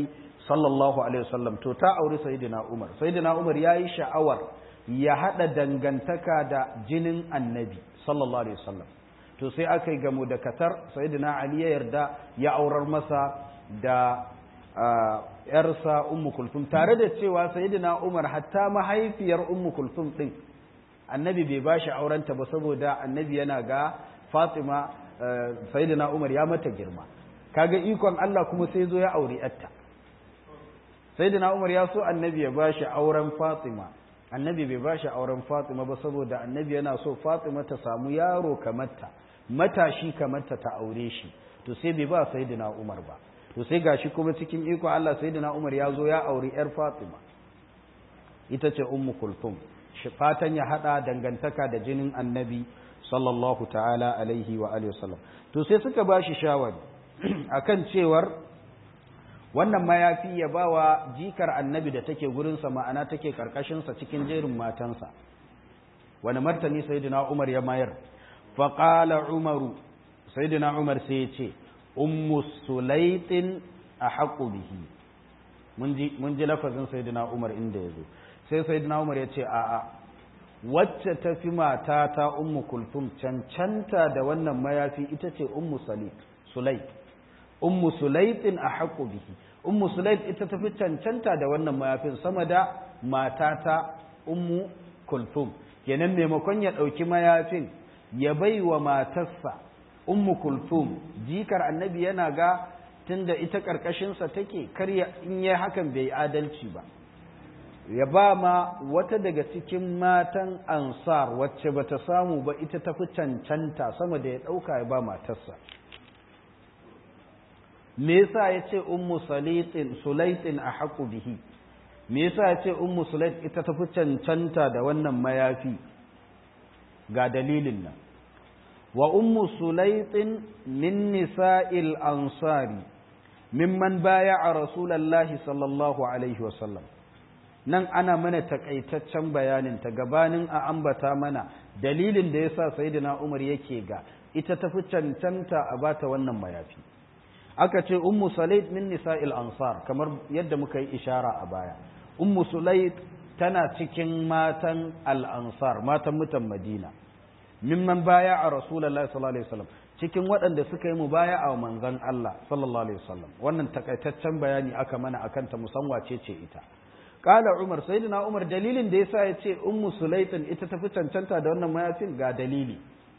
sallallahu alaihi wasallam to ta auri sayyidina Umar sayyidina Umar yayi sha'awar ya hada dangantaka da jinin annabi sallallahu alaihi wasallam to sai aka yi gamu da katar sayyidina Ali ya yarda ya aurar masa da yarsa ummu kulthum tare da cewa sayyidina Umar hatta mahaifiyar ummu kulthum din annabi bai bashi aurenta ba saboda annabi yana ga Fatima sayyidina Umar ya mata girma kaga ikon Allah kuma sai zo ya auri yarta sayyidina Umar ya so annabi ya bashi auren Fatima annabi bai bashi auren Fatima ba saboda annabi yana so Fatima ta samu yaro kamarta matashi kamarta ta aure shi to sai bai ba sayyidina Umar ba to sai gashi kuma cikin iko Allah sayyidina Umar ya zo ya auri yar Fatima ita ce ummu kulthum shi fatan ya hada dangantaka da jinin annabi sallallahu ta'ala alaihi wa alihi wasallam to sai suka bashi shawari akan cewar wannan mayafi ya bawa jikar annabi da take gurinsa ma'ana take karkashinsa cikin jerin matansa wani martani sayyidina umar ya mayar faƙala umaru sayyidina umar sai ya ce ummu sulaitin a haƙu bihi mun ji lafazin sayyidina umar inda ya zo sai sayyidina umar ya ce a'a wacce ta fi mata ta ummu kulthum cancanta da wannan mayafi ita ce ummu sulait ummu sulaitin a haƙo bihi ummu sulait ita tafi cancanta da wannan mayafin sama da matata ummu kulthum kenan maimakon ya ɗauki mayafin ya bai wa matarsa ummu kulthum jikar annabi yana ga tunda ita ƙarƙashinsa take karya in yi hakan bai adalci ba ya ba ma wata daga cikin matan ansar wacce bata samu ba ita tafi cancanta sama da ya ɗauka ya ba matarsa me yasa ya ce ummu salitin sulaitin a haƙu bihi me yasa ya ce ummu sulait ita tafi cancanta da wannan mayafi ga dalilin nan wa ummu sulaitin min nisa'il ansari mimman baya a rasulallahi sallallahu alaihi wasallam nan ana mana takaitaccen bayanin ta gabanin a ambata mana dalilin da yasa sayyidina umar yake ga ita tafi cancanta a bata wannan mayafi aka ce ummu sulaid min nisa'il ansar kamar yadda muka yi ishara a baya ummu sulaid tana cikin matan al-ansar matan mutan madina mimman baya a rasulullahi sallallahu alaihi wasallam cikin waɗanda suka yi mubaya a manzon Allah sallallahu alaihi wasallam wannan takaitaccen bayani aka mana akan ta musamman ce ce ita qala umar sayyidina umar dalilin da yasa yace ummu sulaitin ita tafi cancanta da wannan mayafin ga dalili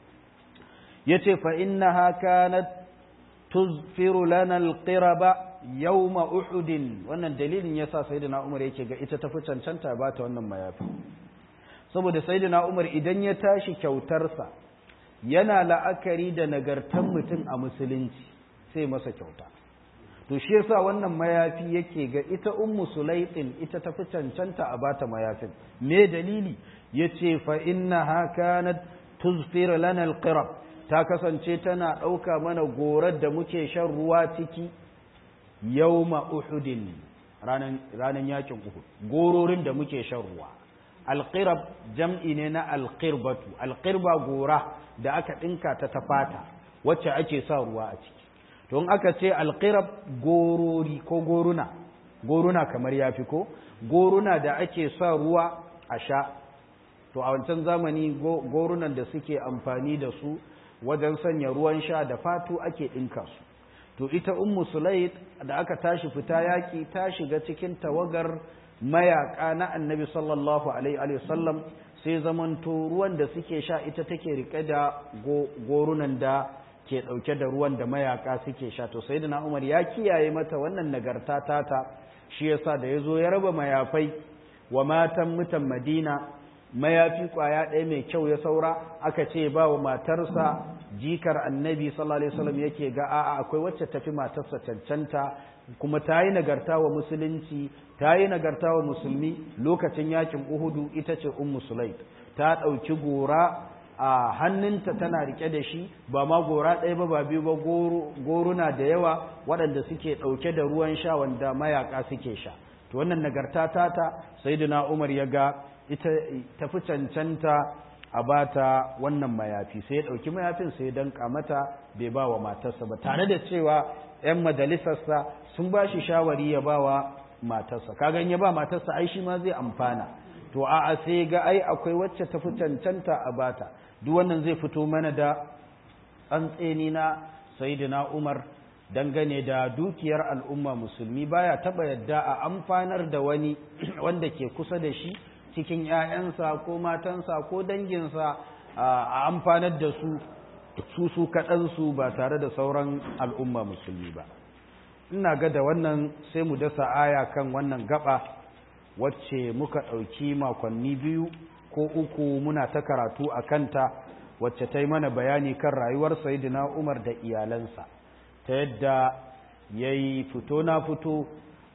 yace fa innaha kanat tuzfiru lana alqiraba yawma uhud wannan dalilin yasa sayyidina umar yake ga ita tafi cancanta ba ta wannan mayafi saboda sayyidina umar idan ya tashi kyautarsa yana la'akari da nagartan mutum a musulunci sai masa kyauta to shi yasa wannan mayafi yake ga ita ummu sulaitin ita tafi cancanta a bata mayafin me dalili yace fa innaha kanat tuzfiru lana alqirab ta kasance tana ɗauka mana gorar da muke shan ruwa ciki yauma uhudin ranan yakin uhud gororin da muke shan ruwa alqirab jam'i ne na alqirbatu alqirba gora da aka ɗinka ta ta fata wacce ake sa ruwa a ciki to in aka ce alqirab gorori ko goruna goruna kamar yafi ko goruna da ake sa ruwa a sha to a wancan zamani gorunan da suke amfani da su wajen sanya ruwan sha da fatu ake ɗinka su to ita ummu sulaid da aka tashi fita yaƙi ta shiga cikin tawagar mayaƙa na annabi sallallahu alaihi wasallam sai zamanto ruwan da suke sha ita take rike da gorunan da ke ɗauke da ruwan da mayaƙa suke sha to sai na umar ya kiyaye mata wannan nagarta tata shi yasa da ya zo ya raba mayafai wa matan mutan madina mayafi kwaya ɗaya mai kyau ya saura aka ce ba wa matarsa jikar annabi sallallahu alaihi wasallam yake ga a'a akwai wacce tafi matarsa cancanta kuma ta yi nagarta wa musulunci ta yi nagarta wa musulmi lokacin yakin uhudu ita ce ummu sulaid ta ɗauki gora a hannunta tana rike da shi ba ma gora ɗaya ba ba biyu ba goruna da yawa waɗanda suke ɗauke da ruwan sha wanda mayaka suke sha to wannan nagarta tata sayyidina umar ya ga ita tafi cancanta a bata wannan mayafi sai ya ɗauki mayafin sai ya danka mata bai ba wa matarsa ba tare da cewa 'yan majalisarsa sun ba shi shawari ya ba wa matarsa kagan ya ba matarsa ai shi ma zai amfana to a'a sai ga ai akwai wacce ta fi cancanta a bata duk wannan zai fito mana da tsantseni na sayyidina Umar dangane da dukiyar al'umma musulmi baya taba yadda a amfanar da wani wanda ke kusa da shi cikin ‘ya'yansa ko matansa ko danginsa a amfanar da su su su kaɗansu ba tare da sauran al'umma musulmi ba ina ga da wannan sai mu dasa aya kan wannan gaba wacce muka ɗauki makonni biyu ko uku muna ta karatu a kanta wacce ta yi mana bayani kan rayuwar sayidina umar da iyalansa ta yadda ya yi fito na fito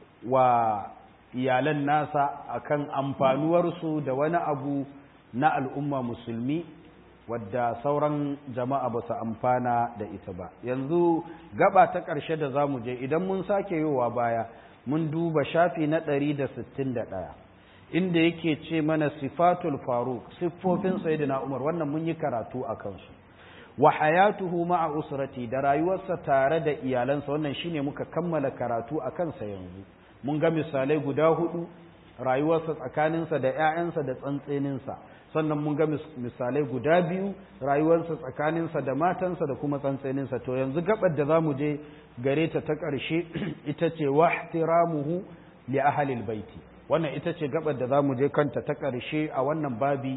wa iyalan nasa akan amfanuwarsu da wani abu na al'umma musulmi wadda sauran jama'a ba su amfana da ita ba yanzu gaba ta ƙarshe da za mu je idan mun sake yowa baya mun duba shafi na ɗari da sittin da ɗaya inda yake ce mana sifatul faruk siffofin sayyidina umar wannan mun yi karatu a kansu wa hayatuhu ma'a usrati da rayuwarsa tare da iyalansa wannan shine muka kammala karatu a kansa yanzu mun ga misalai guda hudu rayuwarsa tsakaninsa da 'ya'yansa da tsantseninsa sannan mun ga misalai guda biyu rayuwarsa tsakaninsa da matansa da kuma tsantseninsa to yanzu gabar da zamu je gare ta ta ƙarshe ita ce wahtiramuhu li ahlil baiti wannan ita ce gabar da zamu je kanta ta ƙarshe a wannan babi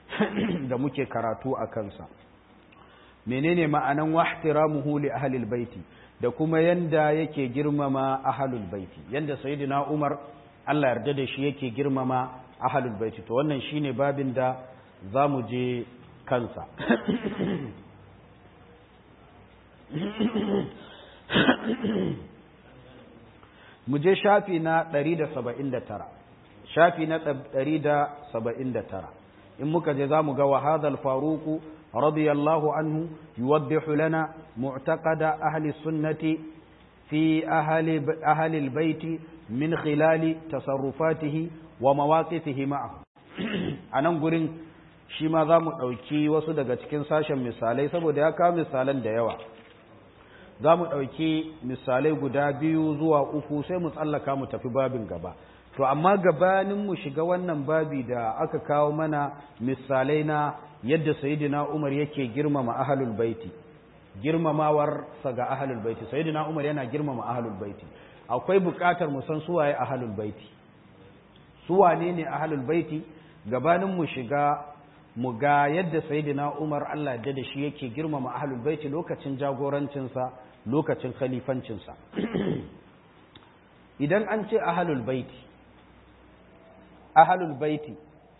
da muke karatu a kansa menene ma'anan wahtiramuhu li ahlil baiti da kuma yanda yake girmama ahlul baiti yanda sayyidina Umar Allah yarda da shi yake girmama ahlul baiti to wannan shine babin da zamu je kansa mu je shafi na 179 shafi na 179 in muka je zamu ga wa hadal faruqu رضي الله عنه يوضح لنا معتقد أهل السنة في أهل, أهل البيت من خلال تصرفاته ومواقفه معه أنا نقول shi ma za mu ɗauki wasu daga cikin sashen misalai saboda ya kawo misalan da yawa za mu ɗauki misalai guda biyu zuwa uku sai mu tsallaka mu tafi babin gaba to amma gabanin mu shiga wannan babi da aka kawo mana misalai na yadda sayyidina Umar yake girmama ahlul baiti girmamawar sa ga ahlul baiti sayyidina Umar yana girmama ahlul baiti akwai buƙatar mu san suwaye ahlul baiti su wane ne ahlul baiti gabanin mu shiga mu ga yadda sayyidina Umar Allah ya da shi yake girmama ahlul baiti lokacin jagorancin sa lokacin khalifancin sa idan an ce ahlul baiti ahlul baiti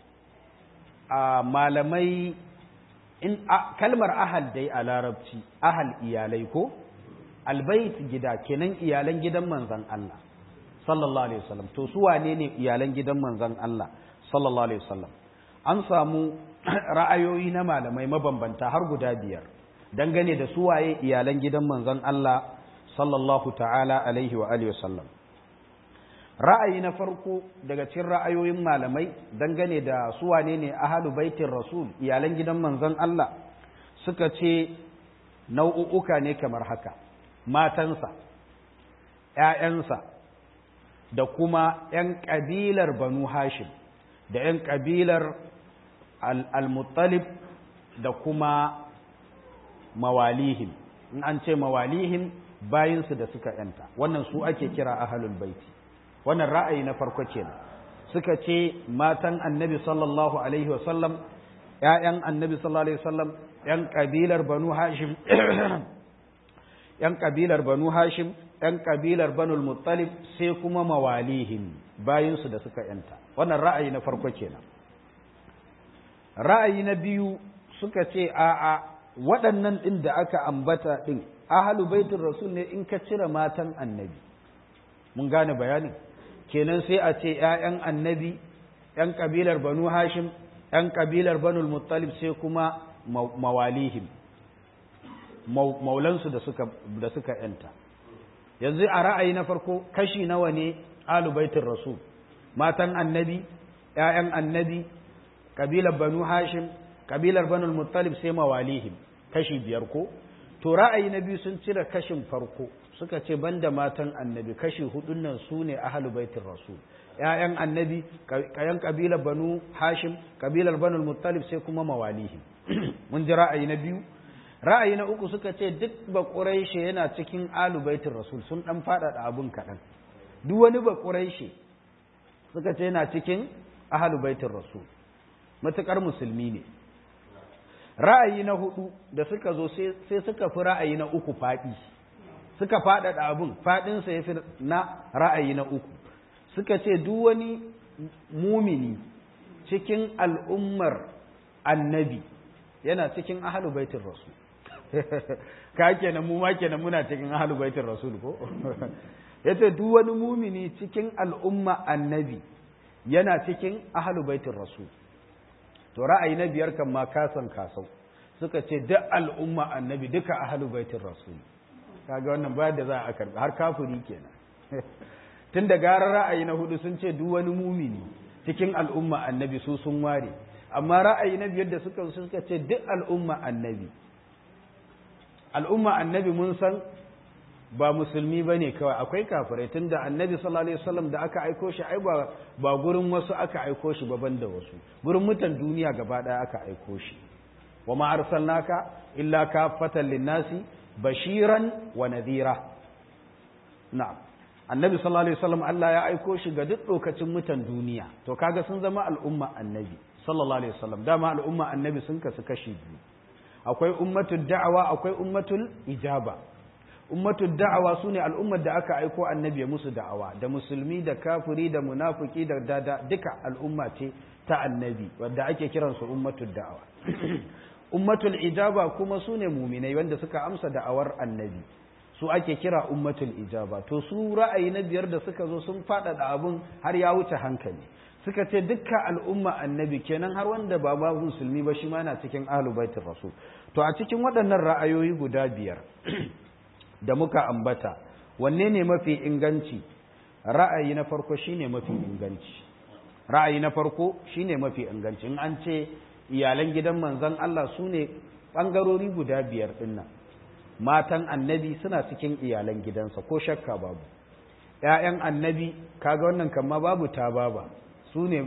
a malamai in kalmar ahal dai a larabci ahal iyalai ko albait gida kenan iyalan gidan manzon Allah sallallahu alaihi wasallam to su wane ne iyalan gidan manzon Allah sallallahu alaihi wasallam an samu ra'ayoyi na malamai mabambanta har guda biyar dangane da su waye iyalan gidan manzon Allah sallallahu ta'ala alaihi wa alihi wasallam ra'ayi na farko daga cikin ra'ayoyin malamai dangane da su wane ne ahalu baitin rasul iyalan gidan manzon Allah suka ce nau'uka ne kamar haka matansa ‘ya'yansa da kuma ‘yan ƙabilar banu hashim da ‘yan ƙabilar al-muttalib da kuma mawalihim in an ce mawalihim bayinsu da suka ‘yanta wannan su ake kira ahalul baiti wannan ra'ayi na farko kenan suka ce matan annabi sallallahu alaihi wasallam ‘ya'yan annabi sallallahu alaihi wasallam ‘yan ƙabilar banu hashim ‘yan ƙabilar banu hashim ‘yan ƙabilar banul muttalib sai kuma mawalihim bayinsu da suka ‘yanta wannan ra'ayi na farko kenan ra'ayi na biyu suka ce a'a waɗannan ɗin da aka ambata ɗin ahalu baitin rasul ne in ka cire matan annabi mun gane bayanin kenan sai a ce ‘ya'yan annabi ‘yan ƙabilar banu hashim ‘yan ƙabilar banul muttalib sai kuma mawalihim maulansu da suka da suka ‘yanta yanzu a ra'ayi na farko kashi nawa ne alubaitin rasul matan annabi ‘ya'yan annabi ƙabilar banu hashim kabilar banul muttalib sai mawalihim kashi biyar ko to ra'ayi na biyu sun cire kashin farko suka ce banda matan annabi kashi hudun nan su ne ahalu baitin rasul ‘ya'yan annabi kayan kabilar banu hashim kabilar banul muttalib sai kuma mawalihim mun ji ra'ayi na biyu ra'ayi na uku suka ce duk ba ƙuraishe yana cikin alu baitin rasul sun ɗan faɗaɗa abin kaɗan duk wani ba ƙuraishe suka ce yana cikin ahalu baitin rasul matuƙar musulmi ne ra'ayi na hudu da suka zo sai suka fi ra'ayi na uku faɗi suka faɗaɗa abin faɗinsa ya fi na ra'ayi na uku suka ce duk wani mumini cikin al'ummar annabi yana cikin ahalu baitin rasul ka kenan mu ma kenan muna cikin ahalu baitin rasul ko yace duk wani mumini cikin al'umma annabi yana cikin ahalu baitin rasul to ra'ayi na biyar kan ma kasan kasau suka ce duk al'umma annabi duka ahalu baitin rasul kaga wannan ba da za a karbi har kafiri kenan tun da gara ra'ayi na hudu sun ce duk wani mumini cikin al'umma annabi su sun ware amma ra'ayi na biyar da suka suka ce duk al'umma annabi al'umma annabi mun san ba musulmi ba ne kawai akwai kafirai tun da annabi sallallahu alaihi wasallam da aka aiko shi ai ba ba gurin wasu aka aiko shi baban da wasu gurin mutan duniya gaba daya aka aiko shi wa ma arsalnaka illa kafatan linnasi bashiran wa nadhira na'am annabi sallallahu alaihi wasallam Allah ya aiko shi ga duk lokacin mutan duniya to kaga sun zama al'umma annabi sallallahu alaihi wasallam dama al'umma annabi sun kasu kashi biyu akwai ummatul da'awa akwai ummatul ijaba ummatul da'awa sune al'ummar da aka aiko annabi musu da'awa da musulmi da kafiri da munafiki da dada duka al'umma ce ta annabi wanda ake kiransu ummatul da'awa ummatul ijaba kuma sune muminai wanda suka amsa da'awar annabi su ake kira ummatul ijaba to su ra'ayi na biyar da suka zo sun faɗaɗa abun har ya wuce hankali suka ce dukkan al'umma annabi kenan har wanda ba ba musulmi ba shi ma na cikin ahlul baitir rasul to a cikin waɗannan ra'ayoyi guda biyar da muka ambata wanne ne mafi inganci ra'ayi na farko shine mafi inganci ra'ayi na farko shine mafi inganci in an ce iyalan gidan manzon Allah su ne ɓangarori guda biyar ɗinnan matan annabi suna cikin iyalan gidansa ko shakka babu ‘ya'yan annabi kaga wannan kama babu ta baba su ne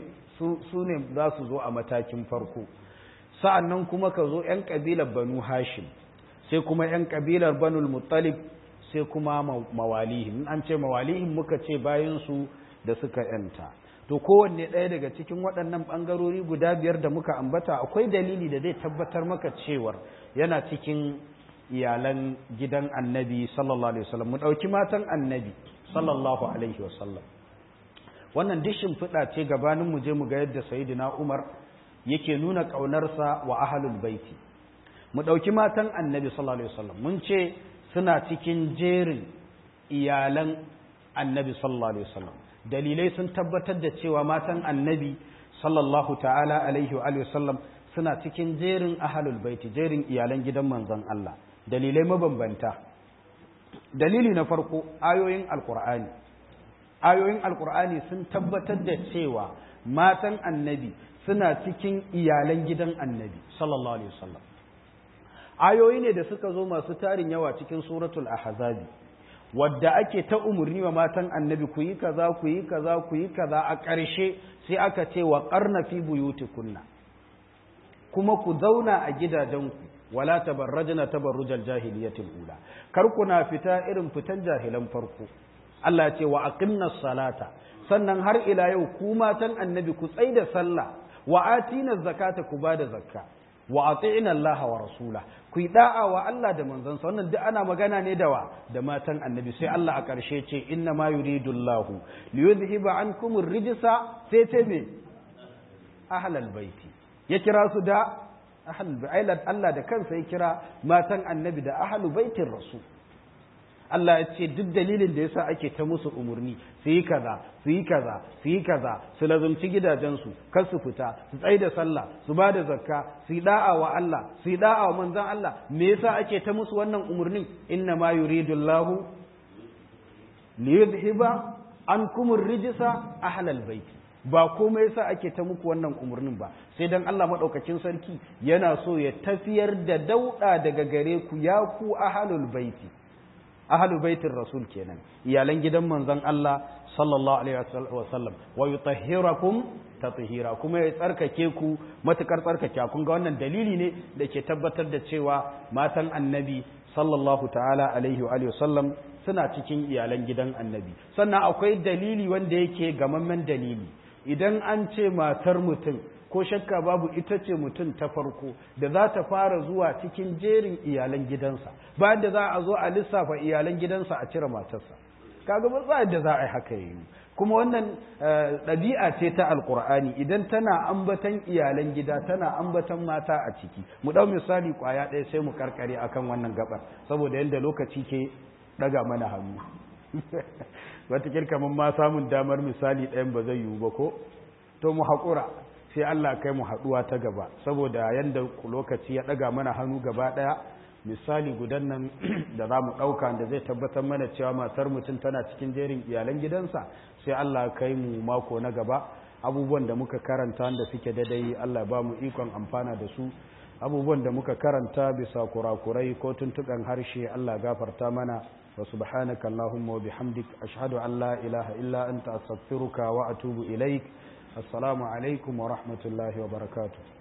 za su zo a matakin farko sa'an nan kuma ka zo ‘yan ƙabilar banu hashim sai kuma ‘yan ƙabilar banul muttalib sai kuma mawalihim an ce mawalihim muka ce bayansu da suka ‘yanta to kowanne ɗaya daga cikin waɗannan ɓangarori guda biyar da muka ambata akwai dalili da zai tabbatar maka cewar yana cikin iyalan gidan annabi sallallahu alaihi wasallam mu ɗauki matan annabi sallallahu alaihi wasallam wannan dishin fiɗa ce gabanin mu je mu ga yadda sayyidina umar yake nuna ƙaunarsa wa ahlul baiti mu ɗauki matan annabi sallallahu alaihi wasallam mun ce suna cikin jerin iyalan annabi sallallahu alaihi wasallam dalilai sun tabbatar da cewa matan annabi sallallahu ta'ala alaihi wa sallam suna cikin jerin ahlul baiti jerin iyalan gidan manzon Allah dalilai mabambanta dalili na farko ayoyin alkur'ani ayoyin alkur'ani sun tabbatar da cewa matan annabi suna cikin iyalan gidan annabi sallallahu alaihi wasallam ayoyi ne da suka zo masu tarin yawa cikin suratul ahzabi wadda ake ta umurni wa matan annabi ku yi kaza ku yi kaza ku yi kaza a ƙarshe sai aka ce wa qarna fi buyutikunna kuma ku zauna a gidajenku wala tabarrajna tabarrujal jahiliyatil ula kar kuna fita irin fitan jahilan farko Allah ya ce wa aqimnas salata sannan har ila yau ku matan annabi ku tsaida sallah wa atina zakata ku bada zakka wa ati'na Allah wa rasula ku yi da'a wa Allah da manzon sa wannan duk ana magana ne da wa da matan annabi sai Allah a ƙarshe ce inna ma yuridu Allah li yudhhiba ankum ar-rijsa sai ce me ahlal baiti ya kira su da ahlul bait Allah da kansa ya kira matan annabi da ahlul baitin rasul Allah ya ce duk dalilin da yasa ake ta musu umurni su yi kaza su yi kaza su yi kaza su lazumci gidajensu kar su fita su tsaye da sallah su ba da zakka su yi da'a wa Allah su yi da'a wa manzon Allah me yasa ake ta musu wannan umurnin inna ma yuridu Allah li yudhiba ankum ar-rijsa ahlal bait ba komai yasa ake ta muku wannan umarnin ba sai dan Allah madaukakin sarki yana so ya tafiyar da dauda daga gare ku ya ku ahlul baiti ahlul baitin rasul kenan iyalan gidan manzon Allah sallallahu alaihi wasallam wa yutahhirakum tathira kuma ya tsarkake ku matukar tsarkake kun ga wannan dalili ne da ke tabbatar da cewa matan annabi sallallahu ta'ala alaihi wa sallam suna cikin iyalan gidan annabi sannan akwai dalili wanda yake gamammen dalili idan an ce matar mutum ko shakka babu ita ce mutum ta farko da za ta fara zuwa cikin jerin iyalan gidansa bayan da za a zo a lissafa iyalan gidansa a cire matarsa kaga ba za da za a yi haka yi kuma wannan ɗabi'a ce ta alkur'ani idan tana ambatan iyalan gida tana ambatan mata a ciki mu ɗau misali ƙwaya ɗaya sai mu karkare akan wannan gabar saboda yadda lokaci ke ɗaga mana hannu wata kamar ma samun damar misali ɗayan ba zai yiwu ba ko to mu haƙura sai Allah kai mu haɗuwa ta gaba saboda yadda lokaci ya ɗaga mana hannu gaba ɗaya misali gudan nan da za mu ɗauka da zai tabbatar mana cewa matar mutum tana cikin jerin iyalan gidansa sai Allah kai mu mako na gaba abubuwan da muka karanta da suke daidai Allah ba mu ikon amfana da su abubuwan da muka karanta bisa kurakurai ko tuntuɓen harshe Allah gafarta mana wa subhanaka Allahumma wa bihamdik ashhadu an la ilaha illa anta astaghfiruka wa atubu ilaik assalamu alaikum wa rahmatullahi wa barakatuh